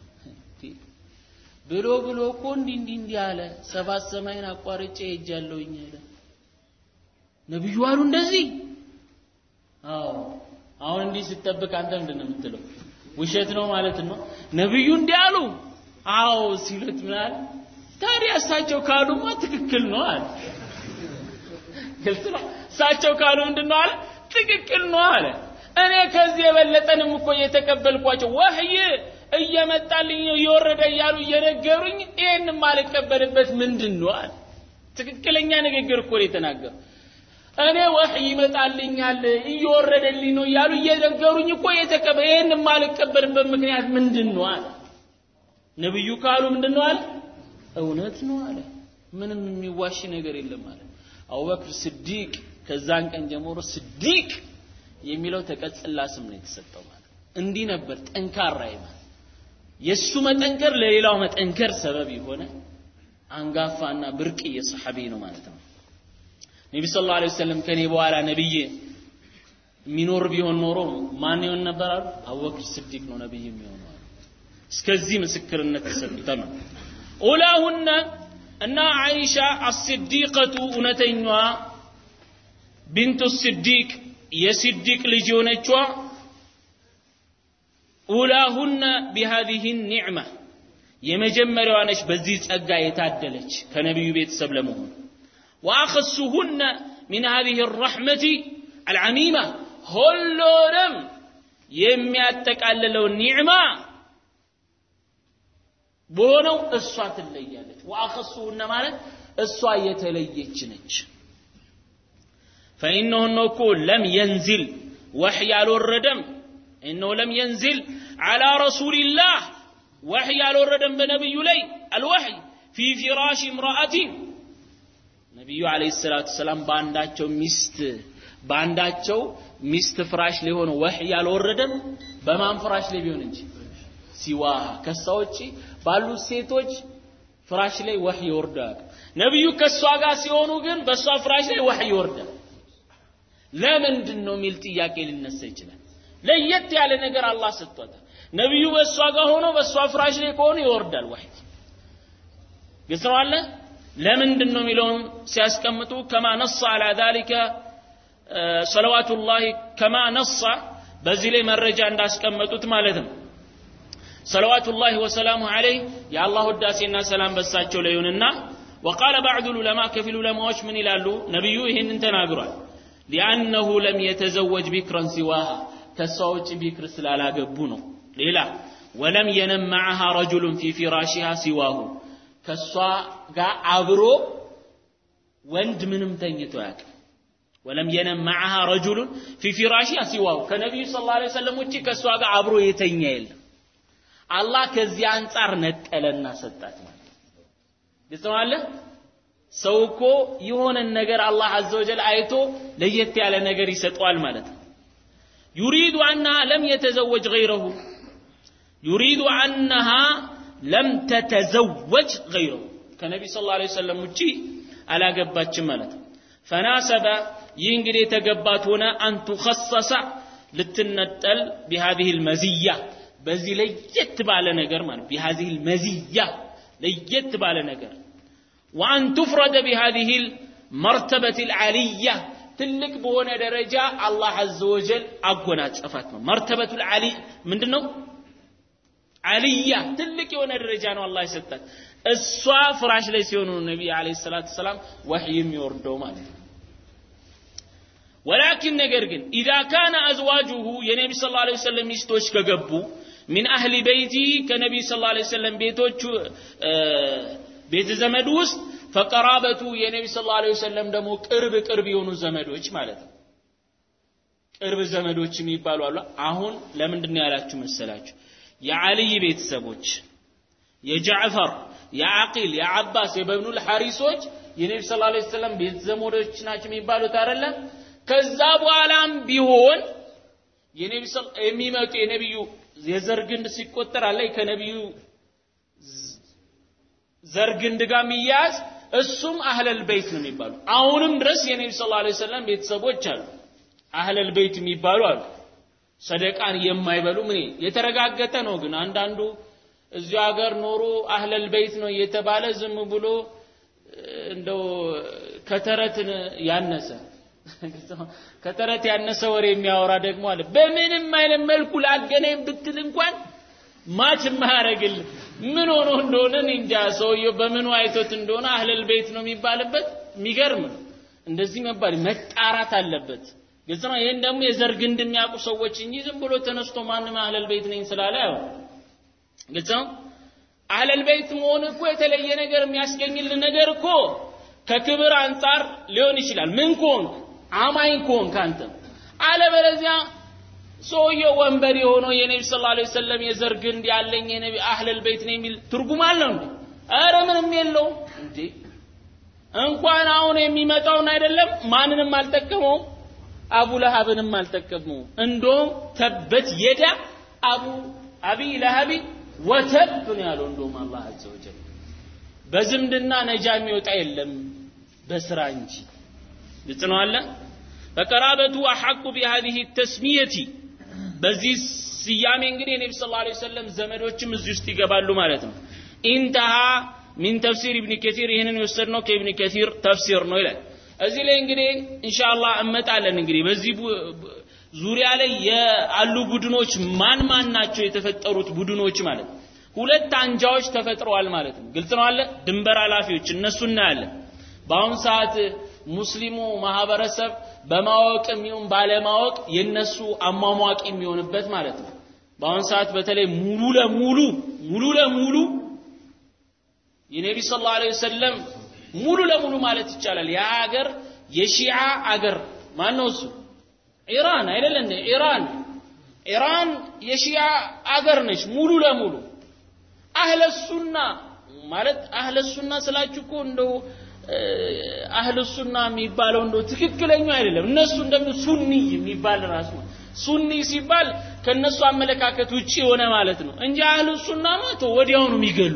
ብሎ ብሎ እኮ እንዲህ እንዲህ እንዲህ አለ። ሰባት ሰማይን አቋርጬ ሄጃለሁኝ አለ። ነብዩ አሉ እንደዚህ። አዎ አሁን እንዲህ ስትጠብቅ አንተ ምንድን ነው የምትለው? ውሸት ነው ማለት ነው። ነብዩ እንዲህ አሉ። አዎ ሲሉት ምን አለ? ታዲያ እሳቸው ካሉማ ትክክል ነው አለ። ግልጽ ነው። እሳቸው ካሉ ምንድን ነው አለ? ትክክል ነው አለ። እኔ ከዚህ የበለጠንም እኮ እየተቀበልኳቸው ወህይ እየመጣልኝ ነው እየወረደ እያሉ እየነገሩኝ ይህን ማልቀበልበት ምንድን ነው አለ። ትክክለኛ ንግግር እኮ ነው የተናገሩ። እኔ ወህይ ይመጣልኛል እየወረደልኝ ነው እያሉ እየነገሩኝ እኮ የተቀበ ይህን ማልቀበልበት ምክንያት ምንድን ነው አለ። ነብዩ ካሉ ምንድን ነው አለ? እውነት ነው አለ። ምንም የሚዋሽ ነገር የለም አለ። አቡበክር ስዲቅ ከዛን ቀን ጀምሮ ስዲቅ የሚለው ተቀጽላ ስም ነው የተሰጠው ማለት እንዲህ ነበር ጠንካራ ይማል የሱ መጠንከር ለሌላው መጠንከር ሰበብ የሆነ አንጋፋና ብርቅዬ ሰሐቢ ነው ማለት ነው ነቢ ስ ላ ወሰለም ከኔ በኋላ ነብይ የሚኖር ቢሆን ኖሮ ማን ይሆን ነበር አሉ አቡበክር ስዲቅ ነው ነብይ የሚሆነው አሉ እስከዚህ ምስክርነት ተሰጥተማ ኡላሁነ እና አይሻ አስዲቀቱ እውነተኛዋ ቢንቱ ስዲቅ የስዲቅ ልጅ የሆነችዋ ኡላሁነ ቢሃዚህ ኒዕማ የመጀመሪያዋ ነች በዚህ ጸጋ የታደለች ከነቢዩ ቤተሰብ ለመሆን ወአኸሱሁነ ሚን ሃዚህ ረሕመቲ አልዓሚማ ሁሉንም የሚያጠቃልለው ኒዕማ በሆነው እሷ ትለያለች ወአኸሱሁነ ማለት እሷ የተለየች ነች فإنه እኮ ለም የንዝል ወሕይ አልወረደም إنه لم ينزل على رسول الله وحي አልወረደም በነብዩ ላይ الوحي في فراش امرأة ነብዩ አለይሂ ሰላቱ ሰላም በአንዳቸው ሚስት በአንዳቸው ሚስት ፍራሽ ላይ ሆነ ወህይ አልወረደም በማን ፍራሽ ላይ ቢሆን እንጂ ሲዋሃ ከሷ ውጪ ባሉ ሴቶች ፍራሽ ላይ ወህይ ይወርዳል ነብዩ ከሷ ጋር ሲሆኑ ግን በሷ ፍራሽ ላይ ወህይ ይወርዳል ለምንድን ነው የሚል ጥያቄ ሊነሳ ይችላል ለየት ያለ ነገር አላህ ሰጥቶታል ነብዩ በእሷ ጋር ሆኖ በእሷ ፍራሽ ላይ ከሆኑ ይወርዳል ወህይ ግልጽ ነው አለ ለምንድን ነው የሚለውን ሲያስቀምጡ ከማ ነص على ذلك صلوات الله كما نص በዚህ ላይ መረጃ እንዳስቀመጡት ማለት ነው صلوات الله وسلامه عليه يا الله وداسينا سلام በሳቸው ላይ ይሁንና وقال بعض العلماء كفل العلماء من ይላሉ ነብዩ ይሄንን ተናግሯል لأنه لم يتزوج بكرا سواها ከሷ ውጭ ቢክር ስላላገቡ ነው ሌላ ወለም የነም معها رجل في فراشها سواه ከሷ ጋር አብሮ ወንድ ምንም ተኝቶ ያውቅ ወለም የነም መዓሃ ረጁሉን ፊ ፊራሺሃ ሲዋሁ ከነቢዩ ሰለላሁ ዐለይሂ ወሰለም ውጪ ከእሷ ጋር አብሮ የተኛ የለም። አላህ ከዚህ አንጻር ነጠለና ሰጣት ማለት ግልጽ ነው አለ። ሰው እኮ የሆነን ነገር አላህ አዘ ወጀል አይቶ ለየት ያለ ነገር ይሰጠዋል ማለት ነው። ዩሪዱ አነሃ ለም የተዘወጅ ገይረሁ ዩሪዱ አነሃ ለም ተተዘወጅ ገይረሁ ከነቢዩ ሰለላሁ ዐለይሂ ወሰለም ውጪ አላገባችም ማለት ነው። ፈናሰበ ይህ እንግዲህ የተገባት ሆነ አንቱኸሰሰ ልትነጠል ቢሃዚህ ልመዝያ በዚህ ለየት ባለ ነገር ማለት ቢሃዚህ ልመዝያ ለየት ባለ ነገር ወአን ቱፍረደ ቢሃዚህ ልመርተበት ልዓልያ ትልቅ በሆነ ደረጃ አላህ አዘ ወጀል አጎናጸፋት ነው መርተበቱ ልዓሊ ምንድን ነው አልያ ትልቅ የሆነ ደረጃ ነው አላህ የሰጣት እሷ ፍራሽ ላይ ሲሆኑ ነቢይ አለይሂ ሰላቱ ሰላም ወህይ የሚወርደው ማለት ነው ወላኪን ነገር ግን ኢዛ ካነ አዝዋጁሁ የነቢ ስ ላ ሰለም ሚስቶች ከገቡ ሚን አህሊ በይቲ ከነቢይ ስ ላ ሰለም ቤቶቹ ቤተ ዘመድ ውስጥ ፈቀራበቱ የነቢ ስ ላ ሰለም ደግሞ ቅርብ ቅርብ የሆኑ ዘመዶች ማለት ነው ቅርብ ዘመዶች የሚባሉ አሉ አሁን ለምንድን ነው ያላችሁ መሰላችሁ የዓልይ ቤተሰቦች የጃዕፈር የዓቂል የዓባስ የበብኑል ሐሪሶች የነቢ ስ ላ ሰለም ቤተ ዘመዶች ናቸው የሚባሉት አይደለም ከዛ በኋላም ቢሆን የነቢ የሚመጡ የነቢዩ የዘር ግንድ ሲቆጠር አለ ከነቢዩ ዘር ግንድ ጋር የሚያያዝ እሱም አህለል በይት ነው የሚባሉ አሁንም ድረስ የነቢ ስ ላ ሰለም ቤተሰቦች አሉ አህለል በይት የሚባሉ አሉ ሰደቃን የማይበሉ ምን የተረጋገጠ ነው ግን አንዳንዱ እዚሁ ሀገር ኖሮ አህለል በይት ነው እየተባለ ዝም ብሎ እንደው ከተረት ያነሰ ከተረት ያነሰ ወሬ የሚያወራ ደግሞ አለ በምንም አይነት መልኩ ላገናኝ ብትል እንኳን ማች የማያደርግል ምን ሆኖ እንደሆነ እንጃ ሰውየው በምኑ አይቶት እንደሆነ አህለል ቤት ነው የሚባልበት የሚገርም ነው እንደዚህ መባል መጣራት አለበት ግልጽ ነው ይህን ደግሞ የዘር ግንድ የሚያውቁ ሰዎች እንጂ ዝም ብሎ ተነስቶ ማንም አህለል ቤት ነኝ ስላለ ያው ግልጽ ነው አህለል ቤት መሆን እኮ የተለየ ነገር የሚያስገኝልን ነገር እኮ ከክብር አንጻር ሊሆን ይችላል ምን ከሆንክ አማኝ ከሆንክ አንተ አለበለዚያ ሰውየው ወንበር የሆነው የነቢ ስ ላ ሰለም የዘር ግንድ ያለኝ የነቢ አህለል ቤት ነው የሚል ትርጉም አለው እንዴ ኧረ ምንም የለውም እንዴ እንኳን አሁን የሚመጣውን አይደለም ማንንም አልጠቀመውም አቡ ለሀብንም አልጠቀመውም እንደውም ተበት የዳ አቡ አቢ ለሀቢ ወተብ ነው ያለው እንደውም አላህ አዘ ወጀል በዝምድና ነጃ የሚወጣ የለም በስራ እንጂ ግልጽ ነው አለ ፈቀራበቱ አሐቁ ቢሃዚህ ተስሚየቲ በዚህ ስያሜ እንግዲህ የነቢ ስ ላ ሰለም ዘመዶችም እዚህ ውስጥ ይገባሉ ማለት ነው ኢንተሃ ሚን ተፍሲር ኢብን ከቲር ይህንን የወሰድነው ከኢብን ከቲር ተፍሲር ነው ይላል እዚህ ላይ እንግዲህ ኢንሻአላህ እመጣለን እንግዲህ በዚህ ዙሪያ ላይ ያሉ ቡድኖች ማን ማን ናቸው የተፈጠሩት ቡድኖች ማለት ነው ሁለት አንጃዎች ተፈጥረዋል ማለት ነው ግልጽ ነው አለ ድንበር ኃላፊዎች እነሱ እናያለን በአሁን ሰዓት ሙስሊሙ ማህበረሰብ በማወቅ የሚሆን ባለማወቅ የነሱ አሟሟቂ የሚሆንበት ማለት ነው በአሁን ሰዓት በተለይ ሙሉ ለሙሉ ሙሉ ለሙሉ የነቢ ስ ላ ወሰለም ሙሉ ለሙሉ ማለት ይቻላል ያ ሀገር የሺዓ አገር ማን ነው እሱ ኢራን አይደለ እንዴ ኢራን ኢራን የሺዓ አገር ነች ሙሉ ለሙሉ አህለ ሱና ማለት አህለ ሱና ስላችሁ እኮ እንደው አህለ ሱና የሚባለው እንደው ትክክለኛው አይደለም እነሱ እንደምን ሱኒ የሚባል ራሱ ሱኒ ሲባል ከነሱ አመለካከት ውጪ የሆነ ማለት ነው እንጂ አህለ ሱና ማለት ወዲያውኑ የሚገሉ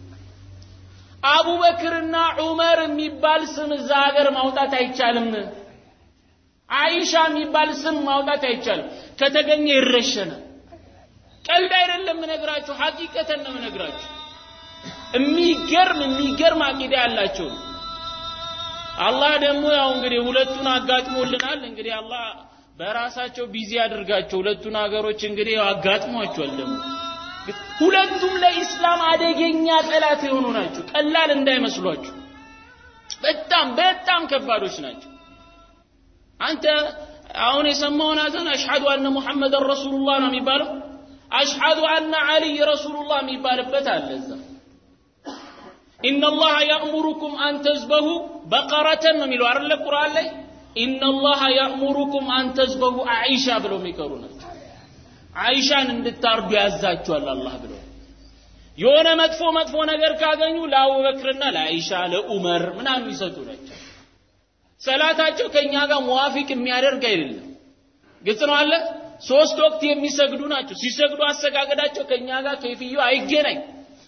አቡበክርና ዑመር የሚባል ስም እዛ ሀገር ማውጣት አይቻልም አይሻ የሚባል ስም ማውጣት አይቻልም ከተገኘ ይረሸናል ቀልድ አይደለም ምነግራችሁ ሐቂቀተን ነው ምነግራችሁ የሚገርም የሚገርም አቂዳ ያላቸው አላህ ደግሞ ያው እንግዲህ ሁለቱን አጋጥሞልናል እንግዲህ አላህ በራሳቸው ቢዚ ያድርጋቸው ሁለቱን ሀገሮች እንግዲህ ያው አጋጥሟቸዋል ደግሞ ሁለቱም ለኢስላም አደገኛ ጠላት የሆኑ ናቸው ቀላል እንዳይመስሏችሁ በጣም በጣም ከባዶች ናቸው አንተ አሁን የሰማውን አዘን አሽሐዱ አነ ሙሐመድን ረሱሉላህ ነው የሚባለው አሽሐዱ አነ አልይ ረሱሉላህ የሚባልበት አለ እዛ ኢነ ላህ ያእሙሩኩም አን ተዝበሁ በቀረተን ነው የሚለው አይደለ ቁርአን ላይ ኢነላሃ ያእሙሩኩም አን ተዝበሁ አኢሻ ብለው የሚቀሩ ናቸው። አይሻን እንድታርዱ ያዛችኋል አላህ ብለው የሆነ መጥፎ መጥፎ ነገር ካገኙ ለአቡበክርና ለአይሻ ለኡመር ምናምን ይሰጡ ናቸው። ሰላታቸው ከኛ ጋር ሙዋፊቅ የሚያደርግ አይደለም። ግልጽ ነው አለ። ሶስት ወቅት የሚሰግዱ ናቸው። ሲሰግዱ አሰጋገዳቸው ከኛ ጋር ከይፍዩ አይገናኝ።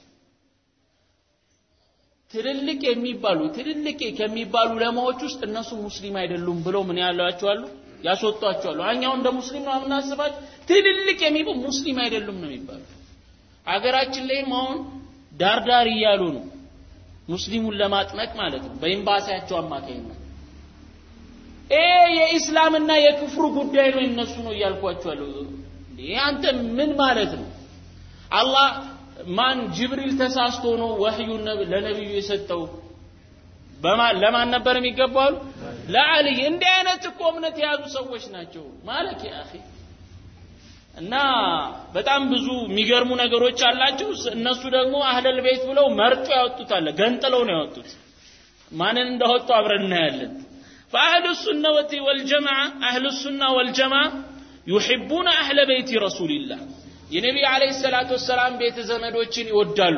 ትልልቅ የሚባሉ ትልልቅ ከሚባሉ ለማዎች ውስጥ እነሱ ሙስሊም አይደሉም ብለው ምን ያሏቸዋሉ ያስወጧቸዋሉ። እኛው እንደ ሙስሊም ነው የምናስባቸው። ትልልቅ የሚባሉ ሙስሊም አይደሉም ነው የሚባሉ። አገራችን ላይም አሁን ዳርዳር እያሉ ነው ሙስሊሙን ለማጥመቅ ማለት ነው በኤምባሲያቸው አማካኝነት። ይሄ የኢስላምና የክፍሩ ጉዳይ ነው እነሱ ነው እያልኳቸው ያለው። አንተ ምን ማለት ነው? አላህ ማን ጅብሪል ተሳስቶ ነው ወህዩን ለነብዩ የሰጠው? ለማን ነበር የሚገባው? ለአልይ። እንዲህ አይነት እኮ እምነት የያዙ ሰዎች ናቸው ማለት ያ አኺ እና በጣም ብዙ የሚገርሙ ነገሮች አላቸው። እነሱ ደግሞ አህለል ቤት ብለው መርጦ ያወጡት አለ። ገንጥለው ነው ያወጡት። ማንን እንዳወጡ አብረን እናያለን። فأهل السنة والجماعة أهل السنة والجماعة يحبون أهل بيت رسول الله የነቢ ዓለይሂ ሰላቱ ወሰላም ቤተ ዘመዶችን ይወዳሉ።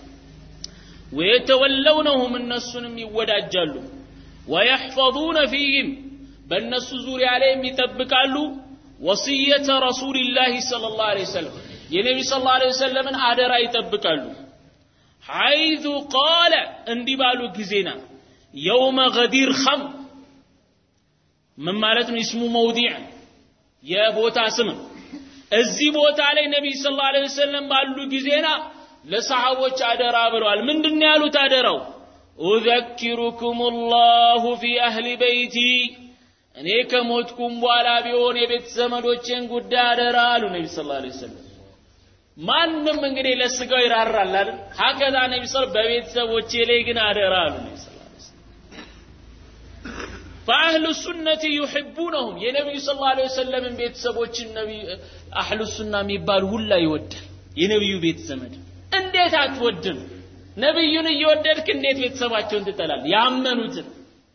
ወየተወለውነሁም እነሱንም ይወዳጃሉ። ወየሕፈظነ ፊህም በእነሱ ዙሪያ ላይም ይጠብቃሉ። ወስየተ ረሱልላህ ሰለላሁ ዐለይሂ ወሰለም የነቢ ሰለላሁ ዐለይሂ ወሰለምን አደራ ይጠብቃሉ። ሐይዙ ቃለ እንዲህ ባሉ ጊዜና የውመ ገዲር ኸም ምን ማለት ነው? እስሙ መውዲዕ የቦታ ስም እዚህ ቦታ ላይ ነቢይ ሰለላሁ ዐለይሂ ወሰለም ባሉ ጊዜና ለሰሃቦች አደራ ብለዋል። ምንድን ያሉት አደራው? ኡዘኪሩኩም ላሁ ፊ አህሊ በይቲ እኔ ከሞትኩም በኋላ ቢሆን የቤት ዘመዶቼን ጉዳይ አደራ አሉ ነቢ ሰለላሁ ዐለይሂ ወሰለም። ማንም እንግዲህ ለስጋው ይራራል አይደል? ሀከዛ ነቢ ሰለላሁ በቤተሰቦቼ ላይ ግን አደራ አሉ ነቢ ሰለላሁ ዐለይሂ ወሰለም። ፈአህሉ ሱነቲ ዩሒቡነሁም የነቢዩ ሰለላሁ ዐለይሂ ወሰለምን ቤተሰቦችን ነቢዩ አህሉ ሱና የሚባል ሁላ ይወዳል። የነቢዩ ቤት ዘመድ እንዴት አትወድም? ነቢዩን እየወደድክ እንዴት ቤተሰባቸውን ትጠላል? ያመኑትን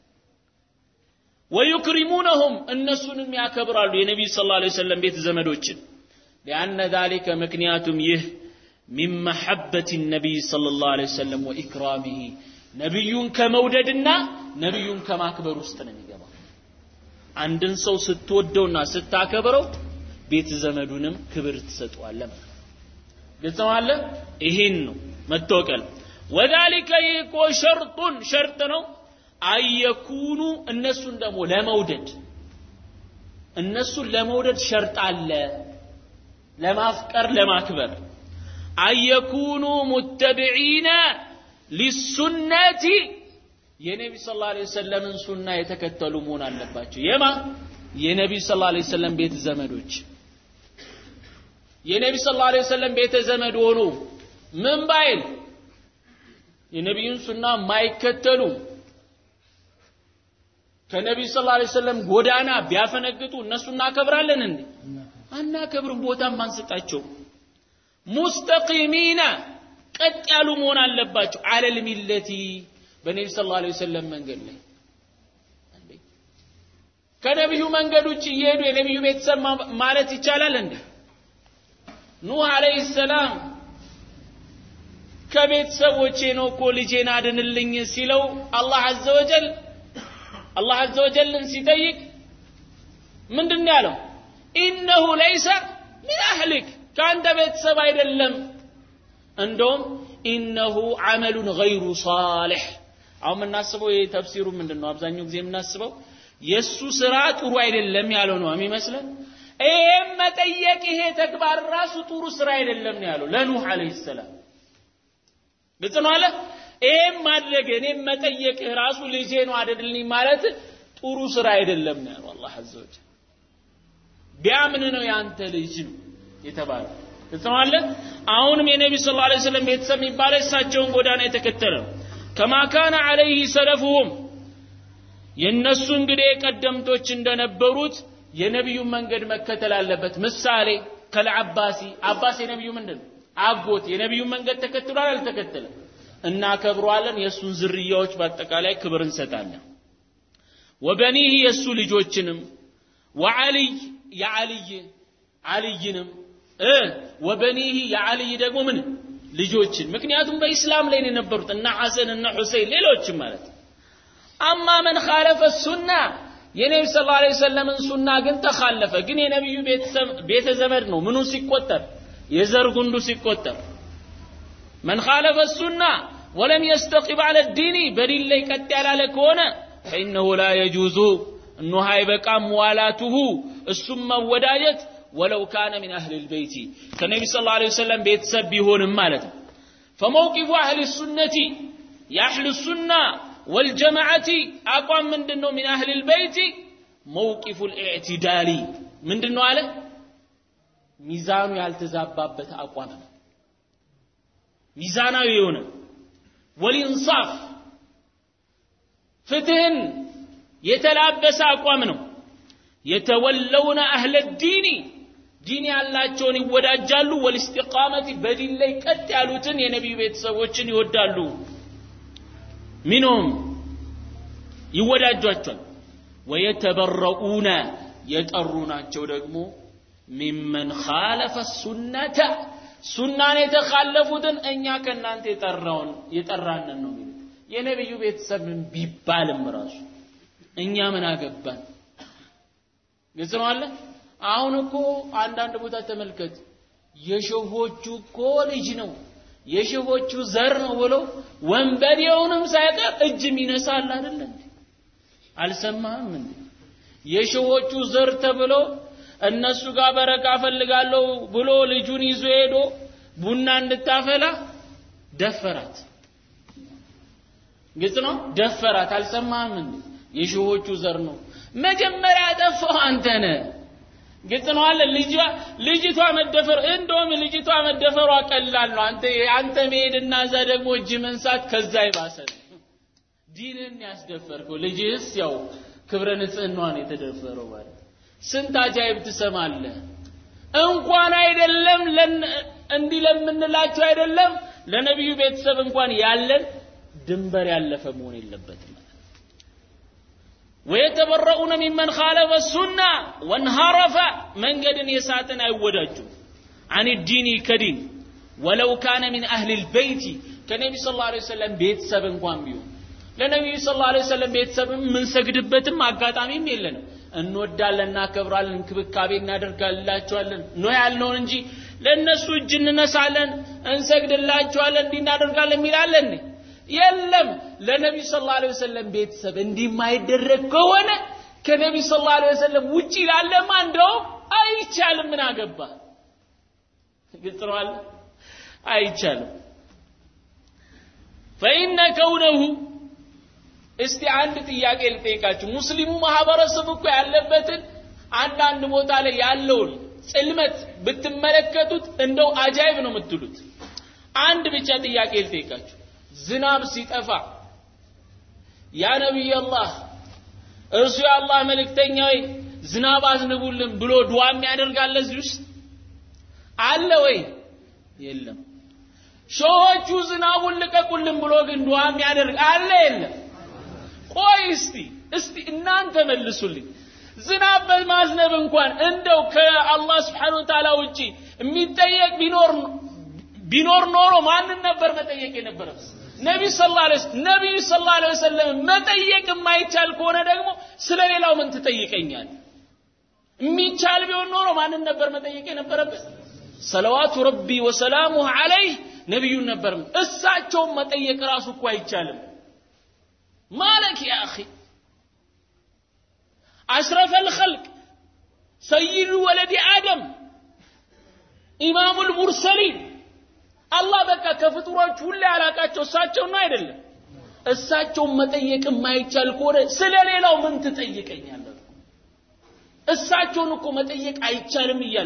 ወዩክሪሙነሁም እነሱንም ያከብራሉ የነቢዩ ሰለላሁ ዐለይሂ ወሰለም ቤት ዘመዶችን ሊአነ ዛሊከ ምክንያቱም ይህ ሚን መሐበት ነቢይ ሰለላሁ ዐለይሂ ወሰለም ወኢክራሚሂ ነቢዩን ከመውደድና ነቢዩን ከማክበር ውስጥ ነው የሚገባው። አንድን ሰው ስትወደውና ስታከብረው ቤት ዘመዱንም ክብር ትሰጠዋለህ ማለት ነው። ግልጽ ነው አለ። ይሄን ነው መታወቀል። ወዛሊከ ይህ እኮ ሸርጡን ሸርጥ ነው። አየኩኑ እነሱን ደግሞ ለመውደድ እነሱን ለመውደድ ሸርጥ አለ። ለማፍቀር ለማክበር አየኩኑ ሙተቢዒነ ሊሱነቲ የነቢ ስ ላ ሰለምን ሱና የተከተሉ መሆን አለባቸው። የማ የነቢ ስ ላ ሰለም ቤተ ዘመዶች የነቢ ስ ላ ሰለም ቤተ ዘመድ ሆኑ ምን ባይል የነቢዩን ሱና ማይከተሉ ከነቢዩ ስ ላ ሰለም ጎዳና ቢያፈነግጡ እነሱ እናከብራለን እንዴ? አናከብርም። ቦታም አንሰጣቸው። ሙስተቂሚና ቀጥ ያሉ መሆን አለባቸው። አለል ሚለቲ በነቢ ስ ላ ሰለም መንገድ ላይ ከነቢዩ መንገድ ውጭ እየሄዱ የነቢዩ ቤተሰብ ማለት ይቻላል እንዴ? ኑህ አለይሂ ሰላም ከቤተሰቦቼ ነው እኮ ልጄን አድንልኝ ሲለው አላህ አዘ ወጀል አላህ አዘ ወጀልን ሲጠይቅ ምንድን ነው ያለው? ኢነሁ ለይሰ ሚን አህሊክ ከአንተ ቤተሰብ አይደለም እንደውም ኢነሁ አመሉን ገይሩ ሳሊሕ አሁን የምናስበው ይህ ተፍሲሩ ምንድን ነው አብዛኛው ጊዜ የምናስበው የእሱ ስራ ጥሩ አይደለም ያለው ነው የሚመስለን ይህም መጠየቅ ይሄ ተግባር ራሱ ጥሩ ስራ አይደለም ነው ያለው ለኑህ አለይሂ ሰላም ግልጽ ነው አለ ይህም ማድረግ እኔም መጠየቅ ራሱ ልጄ ነው አደልኝ ማለት ጥሩ ስራ አይደለም ነው ያለው አላህ አዘ ወጀል ቢያምን ነው ያንተ ልጅ ነው የተባለው ትሰማለ አሁንም የነቢ ስ ላ ስለም ቤተሰብ የሚባለ እሳቸውን ጎዳና የተከተለ ነው ከማ ካነ አለይህ ሰለፉሁም የእነሱ እንግዲህ ቀደምቶች እንደነበሩት የነቢዩን መንገድ መከተል አለበት ምሳሌ ከልዓባሲ አባስ የነቢዩ ምንድን ነው አጎት የነቢዩን መንገድ ተከትሏል አልተከተለም እናከብረዋለን የእሱን ዝርያዎች በአጠቃላይ ክብር እንሰጣለን ወበኒህ የእሱ ልጆችንም ወዓልይ የዓልይ ዓልይንም እ ወበኒህ የዓልይ ደግሞ ምን ልጆችን ምክንያቱም በኢስላም ላይ ነው የነበሩት እነ ሐሰን እነ ሑሴን ሌሎችም ማለት አማ መን ኻለፈ ሱና የነቢ ስ ላ ሰለምን ሱና ግን ተኻለፈ ግን የነቢዩ ቤተ ዘመድ ነው ምኑ ሲቆጠር የዘር ጉንዱ ሲቆጠር መን ኻለፈ ሱና ወለም የስተቂም አለ ዲኒ በዲን ላይ ቀጥ ያላለ ከሆነ ፈኢነሁ ላ የጁዙ እነሆ አይበቃም ዋላቱሁ እሱም መወዳጀት ወለው ካነ ሚን አህል ልበይቲ ከነቢ ስ ላ ሰለም ቤተሰብ ቢሆንም ማለት ነው ፈመውቂፉ አህል ሱነቲ የአህል ሱና ወልጀማዓቲ አቋም ምንድን ነው ሚን አህል ልበይቲ መውቂፉ ልኢዕትዳሊ ምንድን ነው አለ ሚዛኑ ያልተዛባበት አቋም ነው ሚዛናዊ የሆነ ወልኢንሳፍ ፍትህን የተላበሰ አቋም ነው የተወለውነ አህለ ዲኒ ዲን ያላቸውን ይወዳጃሉ ወልእስቲቃመቲ በዲን ላይ ቀጥ ያሉትን የነቢዩ ቤተሰቦችን ይወዳሉ ሚንሁም ይወዳጇቸዋል ወየተበረኡነ የጠሩ ናቸው ደግሞ ሚመን ኻለፈ ሱነተ ሱናን የተካለፉትን እኛ ከእናንተ የጠራውን የጠራንን ነው የሚሉት የነቢዩ ቤተሰብን ቢባልም ራሱ እኛ ምን አገባን ግልጽ ነው አለ አሁን እኮ አንዳንድ ቦታ ተመልከት የሸሆቹ እኮ ልጅ ነው የሸሆቹ ዘር ነው ብለው ወንበዴውንም ሳይቀር እጅ ይነሳል አይደለ እንዴ አልሰማህም እንዴ የሸሆቹ ዘር ተብሎ እነሱ ጋር በረካ ፈልጋለሁ ብሎ ልጁን ይዞ ሄዶ ቡና እንድታፈላ ደፈራት ግልጽ ነው ደፈራት አልሰማህም እንዴ የሸሆቹ ዘር ነው መጀመሪያ ያጠፋው አንተ ነህ ግልጽ ነው አለ ልጇ ልጅቷ መደፈር እንደውም ልጅቷ መደፈሯ ቀላል ነው አንተ አንተ መሄድና እዛ ደግሞ እጅ መንሳት ከዛ ይባሰ ዲንን ያስደፈርከው ልጅስ ያው ክብረ ንጽህናዋን የተደፈረው ማለት ስንት አጃይብ ትሰማለህ እንኳን አይደለም እንዲህ ለምንላቸው አይደለም ለነቢዩ ቤተሰብ እንኳን ያለን ድንበር ያለፈ መሆን የለበትም ويتبرؤون ممن خالف السنة وانهرف من قد يساتن أوداجو عن الدين كدين ولو كان من أهل البيت كنبي صلى الله عليه وسلم بيت سبن قوام بيو ለነቢዩ ስ ላ ሰለም ቤተሰብ የምንሰግድበትም አጋጣሚም የለንም እንወዳለን እናከብራለን እንክብካቤ እናደርጋላቸዋለን ነው ያልነውን እንጂ ለእነሱ እጅ እንነሳለን እንሰግድላቸዋለን እንዲህ እናደርጋለን የሚላለን የለም ለነቢዩ ስ ላ ወሰለም ቤተሰብ እንዲህ የማይደረግ ከሆነ ከነቢዩ ስ ላ ወሰለም ውጭ ላለማ እንደውም አይቻልም ምን አገባ ግልጽ ነው አለ አይቻልም ፈኢነ ከውነሁ እስቲ አንድ ጥያቄ ልጠይቃችሁ ሙስሊሙ ማህበረሰብ እኮ ያለበትን አንዳንድ ቦታ ላይ ያለውን ጽልመት ብትመለከቱት እንደው አጃይብ ነው የምትሉት አንድ ብቻ ጥያቄ ልጠይቃችሁ ዝናብ ሲጠፋ ያ ነቢይ አላህ እርሱ የአላህ መልእክተኛ ወይ ዝናብ አዝንቡልን ብሎ ዱዓ የሚያደርጋለ እዚህ ውስጥ አለ ወይ የለም ሾሆቹ ዝናቡን ልቀቁልን ብሎ ግን ዱዓ የሚያደርግ አለ የለም ቆይ እስቲ እስቲ እናንተ መልሱልኝ ዝናብ በማዝነብ እንኳን እንደው ከአላህ ስብሓን ወተዓላ ውጪ የሚጠየቅ ቢኖር ቢኖር ኖሮ ማንን ነበር መጠየቅ የነበረበት ነቢዩ ሰለላሁ ዐለይሂ ነቢዩ ሰለላሁ ዐለይሂ ወሰለም መጠየቅ የማይቻል ከሆነ ደግሞ ስለ ሌላው ምን ትጠይቀኛል የሚቻል ቢሆን ኖሮ ማንን ነበር መጠየቅ የነበረበት ሰለዋቱ ረቢ ወሰላሙሁ ዐለይህ ነቢዩን ነበር እሳቸውን መጠየቅ ራሱ እኮ አይቻልም مالك يا أخي أشرف الخلق سيد ولد آدم إمام المرسلين الله بقى كفطሮች ሁሉ ያላቃቸው እሳቸው ነው አይደለም እሳቸውን መጠየቅ የማይቻል ከሆነ ስለ ሌላው ምን ትጠይቀኛለህ እሳቸውን እኮ መጠየቅ አይቻልም እያለ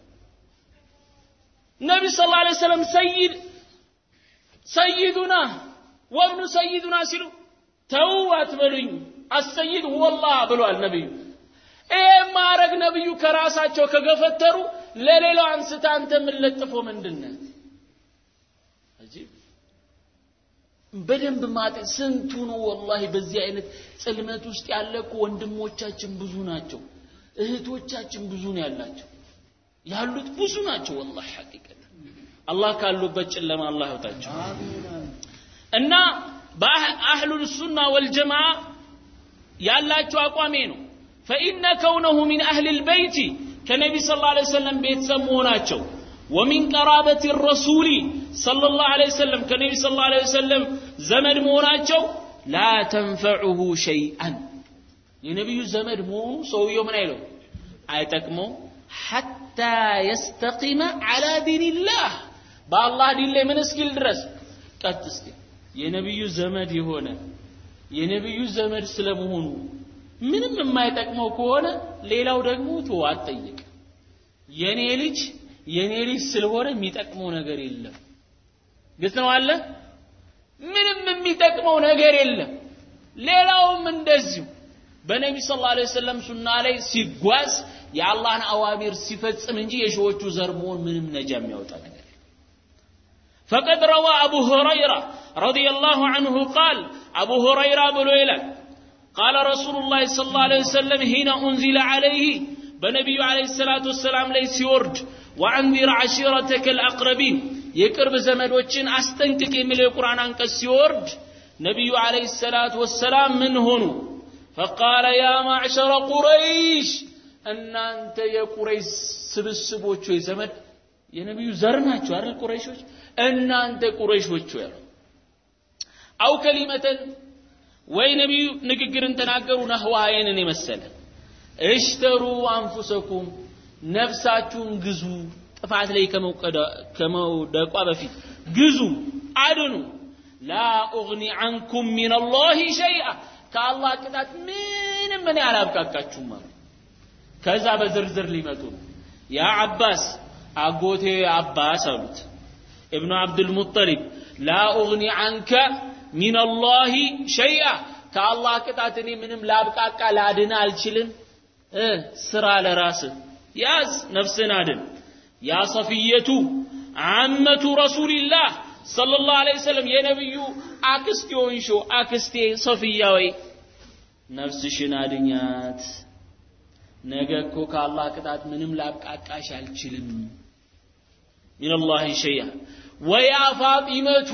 ነቢ ስ ላ ሰለም ሰይድ ሰይዱና ወብኑ ሰይዱና ሲሉ ተው አትበሉኝ አሰይድ ወላህ ብሏል ነብዩ ይሄ ማረግ ነብዩ ከራሳቸው ከገፈተሩ ለሌላው አንስታ አንተ የምንለጥፎ ምንድነት በደንብ ማጤ ስንቱ ነው ወላሂ በዚህ አይነት ጽልመት ውስጥ ያለ እኮ ወንድሞቻችን ብዙ ናቸው እህቶቻችን ብዙ ነው ያላቸው ያሉት ብዙ ናቸው ወላሂ ሐቂቀት አላህ ካሉበት ጨለማ አላህ ያውጣቸው እና በአህሉል ሱና ወልጀማዓ ያላቸው አቋሜ ነው ፈኢነ ከውነሁ ሚን አህል ልበይቲ ከነቢ ስ ላ ሰለም ቤተሰብ መሆናቸው ወሚን ቀራበት ረሱሊ صلى الله عليه وسلم كنبي صلى الله عليه وسلم زمد موناچو لا تنفعه شيئا የነቢዩ ዘመድ መሆኑ ሰውየው ምን አይለው አይጠቅመው ሐታ የስተቂመ ዐላ ዲንላህ በአላህ ዲን ላይ ምን እስኪል ድረስ ቀጥ እስኪል የነቢዩ ዘመድ የሆነ የነቢዩ ዘመድ ስለመሆኑ ምንም የማይጠቅመው ከሆነ ሌላው ደግሞ ቶ አትጠይቅ የኔ ልጅ የኔ ልጅ ስለሆነ የሚጠቅመው ነገር የለም ግልጽ ነው አለ ምንም የሚጠቅመው ነገር የለም ሌላውም እንደዚሁ በነቢ ስ ላ ሰለም ሱና ላይ ሲጓዝ የአላህን አዋሚር ሲፈጽም እንጂ የሺዎቹ ዘር መሆን ምንም ነጃ የሚያወጣ ነገር فقد روى أبو هريرة رضي الله عنه قال أبو هريرة بلويلا قال رسول الله صلى الله عليه وسلم حين أنزل عليه بنبي عليه الصلاة والسلام ليس يورد وأنذر عشيرتك الأقربين የቅርብ ዘመዶችን አስጠንቅቅ የሚለው የቁርአን አንቀጽ ሲወርድ ነቢዩ አለይሂ ሰላቱ ወሰላም ምን ሆኑ ፈቃለ ያ ማዕሸረ ቁረይሽ እናንተ የቁረይሽ ስብስቦች ወይ ዘመድ የነቢዩ ዘር ናቸው አይደል ቁረይሾች እናንተ ቁረይሾች ያሉ አው ከሊመተን ወይ ነቢዩ ንግግርን ተናገሩ ነህዋይንን የመሰለ እሽተሩ አንፉሰኩም ነፍሳችሁን ግዙ ጥፋት ላይ ከመውደቋ በፊት ግዙ አድኑ ላ ኡግኒ አንኩም ሚን አላህ ሸይአ ከአላህ ቅጣት ምንም እኔ አላብቃቃችሁም አሉ ከዛ በዝርዝር ሊመጡ ነው ያ አባስ አጎቴ አባስ አሉት እብኑ አብዱልሙጠሊብ ላ ኡግኒ አንከ ሚን አላህ ሸይአ ከአላህ ቅጣት እኔ ምንም ላብቃቃ ላድን አልችልም ስራ ለራስህ ያዝ ነፍስን አድን ያ ሰፊየቱ አመቱ ረሱልላህ ሰለላሁ ዐለይሂ ወሰለም የነብዩ አክስት የሆንሾ አክስቴ ሰፊያ ወይ ነፍስሽን አድኛት ነገ እኮ ከአላህ ቅጣት ምንም ላብቃቃሽ አልችልም ሚንላህ ሸይአ ወያ ፋጢመቱ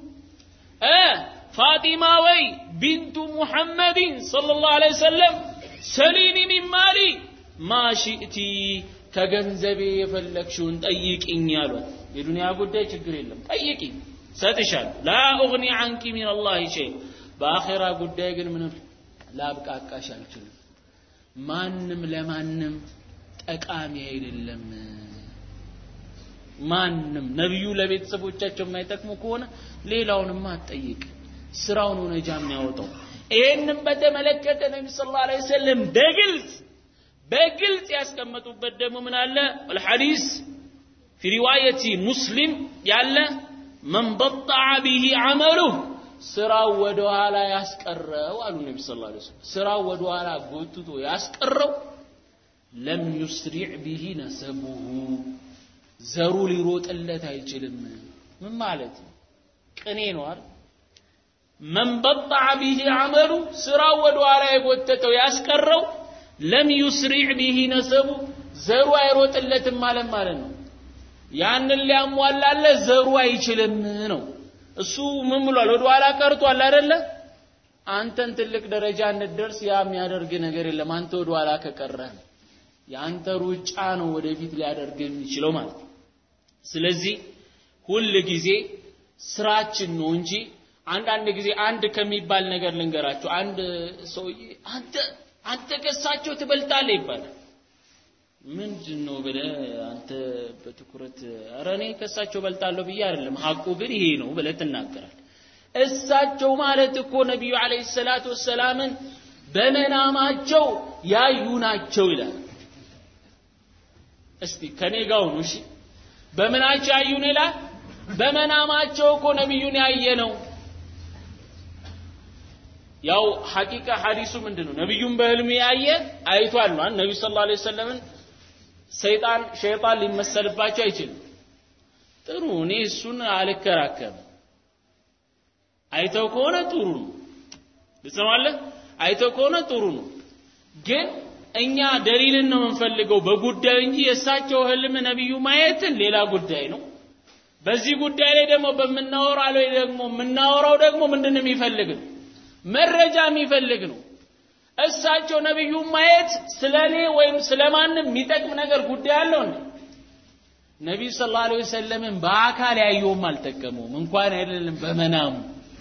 ፋጢማ ወይ ቢንቱ ሙሐመድን ሰለላሁ ዐለይሂ ወሰለም ሰሊኒ ሚን ማሊ ማ ሺእቲ ከገንዘቤ የፈለግሽውን ጠይቅኝ አሏት የዱንያ ጉዳይ ችግር የለም ጠይቂኝ ሰጥሻለሁ ላ ኡግኒ አንኪ ሚን አላህ ሸይ በአኼራ ጉዳይ ግን ምንም ላብቃቃሽ አልችልም ማንም ለማንም ጠቃሚ አይደለም ማንም ነቢዩ ለቤተሰቦቻቸው የማይጠቅሙ ከሆነ ሌላውንማ አትጠይቅ ስራው ነው ነጃ የሚያወጣው ይህንም በተመለከተ ነቢ ስ ላ ሰለም በግልጽ በግልጽ ያስቀመጡበት ደግሞ ምን አለ አልሐዲስ ፊ ሪዋየቲ ሙስሊም ያለ መን በጣዐ ቢሂ ዐመሉህ ስራው ወደ ኋላ ያስቀረው አሉ ነቢ ስ ላ ስራው ወደ ኋላ ጎትቶ ያስቀረው ለም ዩስሪዕ ቢሂ ነሰቡሁ ዘሩ ሊሮጥለት አይችልም ምን ማለት ነው ቅኔ ነው አይደል መን በጣዐ ቢሂ ዐመሉ ስራው ወደ ኋላ የጎተተው ያስቀረው ለም ዩስሪዕ ቢሂ ነሰቡ ዘሩ አይሮጥለትም ማለት ማለት ነው ያንን ሊያሟላለ ዘሩ አይችልም ነው እሱ ምን ብሏል ወደ ኋላ ቀርቷል አይደለ አንተን ትልቅ ደረጃ እንድደርስ ያ የሚያደርግ ነገር የለም አንተ ወደ ኋላ ከቀረህ የአንተ ሩጫ ነው ወደፊት ሊያደርግ የሚችለው ማለት ነው ስለዚህ ሁል ጊዜ ስራችን ነው እንጂ አንዳንድ ጊዜ አንድ ከሚባል ነገር ልንገራቸው አንድ ሰውዬ አንተ አንተ ከሳቸው ትበልጣለህ ይባላል ምንድን ነው ብለህ አንተ በትኩረት ኧረ እኔ ከእሳቸው በልጣለሁ ብዬ አይደለም ሀቁ ግን ይሄ ነው ብለህ ትናገራል እሳቸው ማለት እኮ ነቢዩ አለይሂ ሰላቱ ወሰላምን በመናማቸው ያዩ ናቸው ይላል እስቲ ከኔ ጋር ሁኑ እሺ በምናቸው ያዩን ይላል በመናማቸው እኮ ነቢዩን ያየ ነው ያው ሐቂቃ ሐዲሱ ምንድን ነው ነቢዩን በህልም ያየ አይቷል ነው ነቢዩ ስ ላ ሰለምን ሰይጣን ሸይጣን ሊመሰልባቸው አይችልም ጥሩ እኔ እሱን አልከራከርም አይተው ከሆነ ጥሩ ነው ልጽማለህ አይተው ከሆነ ጥሩ ነው ግን እኛ ደሊልን ነው የምንፈልገው በጉዳዩ እንጂ የእሳቸው ህልም ነቢዩ ማየትን ሌላ ጉዳይ ነው በዚህ ጉዳይ ላይ ደግሞ በምናወራው ላይ ደግሞ የምናወራው ደግሞ ምንድን ነው የሚፈልግ ነው መረጃ የሚፈልግ ነው እሳቸው ነቢዩ ማየት ስለ እኔ ወይም ስለ ማንም የሚጠቅም ነገር ጉዳይ አለው እንዴ ነቢዩ ስ ላ ወሰለምን በአካል ያየውም አልጠቀመውም እንኳን አይደለም በመናሙ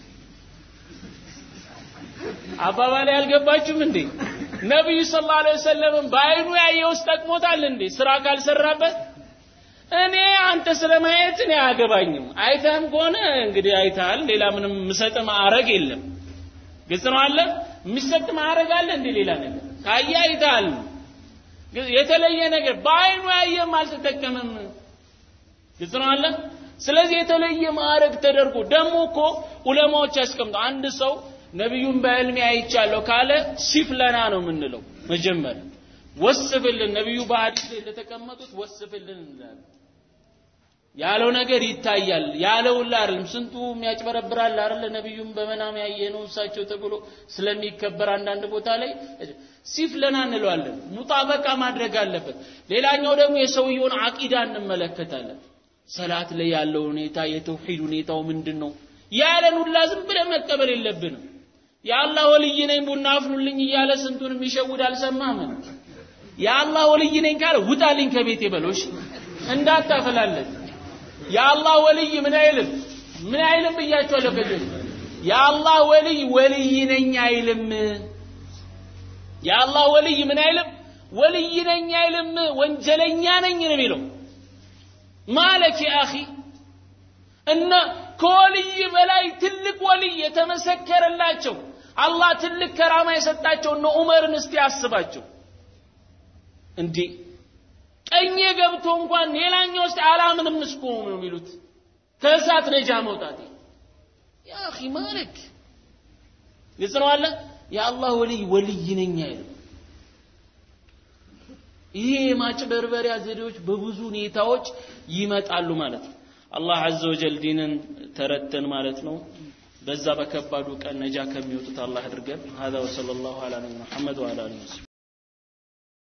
አባባል ያልገባችሁም እንዴ ነቢዩ ስ ላ ወሰለምን በአይኑ ያየውስ ጠቅሞታል እንዴ ስራ ካልሰራበት እኔ አንተ ስለ ማየት እኔ አያገባኝም አይተህም ከሆነ እንግዲህ አይተሃል ሌላ ምንም ምሰጥ ማዕረግ የለም ግልጽ ነው አለ የሚሰጥ ማዕረግ አለ እንዴ ሌላ ነገር ካየ አይተሃል የተለየ ነገር በአይኑ ያየም አልተጠቀምም ግልጽ ነው አለ ስለዚህ የተለየ ማዕረግ ተደርጎ ደግሞ እኮ ዑለማዎች ያስቀምጡ አንድ ሰው ነቢዩን በህልሜ አይቻለሁ ካለ ሲፍለና ነው የምንለው መጀመሪያ ወስፍልን ነቢዩ በሐዲስ ላይ እንደተቀመጡት ወስፍልን እንላለን ያለው ነገር ይታያል ያለውላ አይደለም ስንቱ የሚያጭበረብራል አይደለ ነቢዩም በመናም ያየ ነው እሳቸው ተብሎ ስለሚከበር አንዳንድ ቦታ ላይ ሲፍለና እንለዋለን ሙጣበቃ ማድረግ አለበት ሌላኛው ደግሞ የሰውየውን አቂዳ እንመለከታለን ሰላት ላይ ያለው ሁኔታ የተውሂድ ሁኔታው ምንድን ነው ያለን ሁላ ዝም ብለን መቀበል የለብንም የአላህ ወልይ ነኝ ቡና አፍሉልኝ እያለ ስንቱን የሚሸውድ አልሰማህም የአላህ ወልይ ነኝ ካለ ውጣልኝ ከቤት በሎሽ እንዳታፈላለት የአላህ ወልይ ምን አይልም ምን አይልም ብያቸዋለሁ ከዚህ የአላህ ወልይ ወልይ ነኝ አይልም የአላህ ወልይ ምን አይልም ወልይ ነኝ አይልም ወንጀለኛ ነኝ ነው የሚለው ማለክ አኺ እና ከወልይ በላይ ትልቅ ወልይ የተመሰከረላቸው አላህ ትልቅ ከራማ የሰጣቸው እነ ዑመርን እስቲ አስባቸው እንዴ ቀኝ ገብቶ እንኳን ሌላኛው ውስጥ አላምንም እስኮ ነው የሚሉት ከእሳት ነጃ መውጣት ያ አኺ ማለክ ግልጽ ነው አለ የአላህ ወልይ ወልይ ነኝ አይልም ይሄ የማጭበርበሪያ ዘዴዎች በብዙ ሁኔታዎች ይመጣሉ ማለት ነው አላህ አዘ ወጀል ዲንን ተረተን ማለት ነው በዛ በከባዱ ቀን ነጃ ከሚወጡት አላህ አድርገን هذا وصلى الله على نبينا محمد وعلى اله وصحبه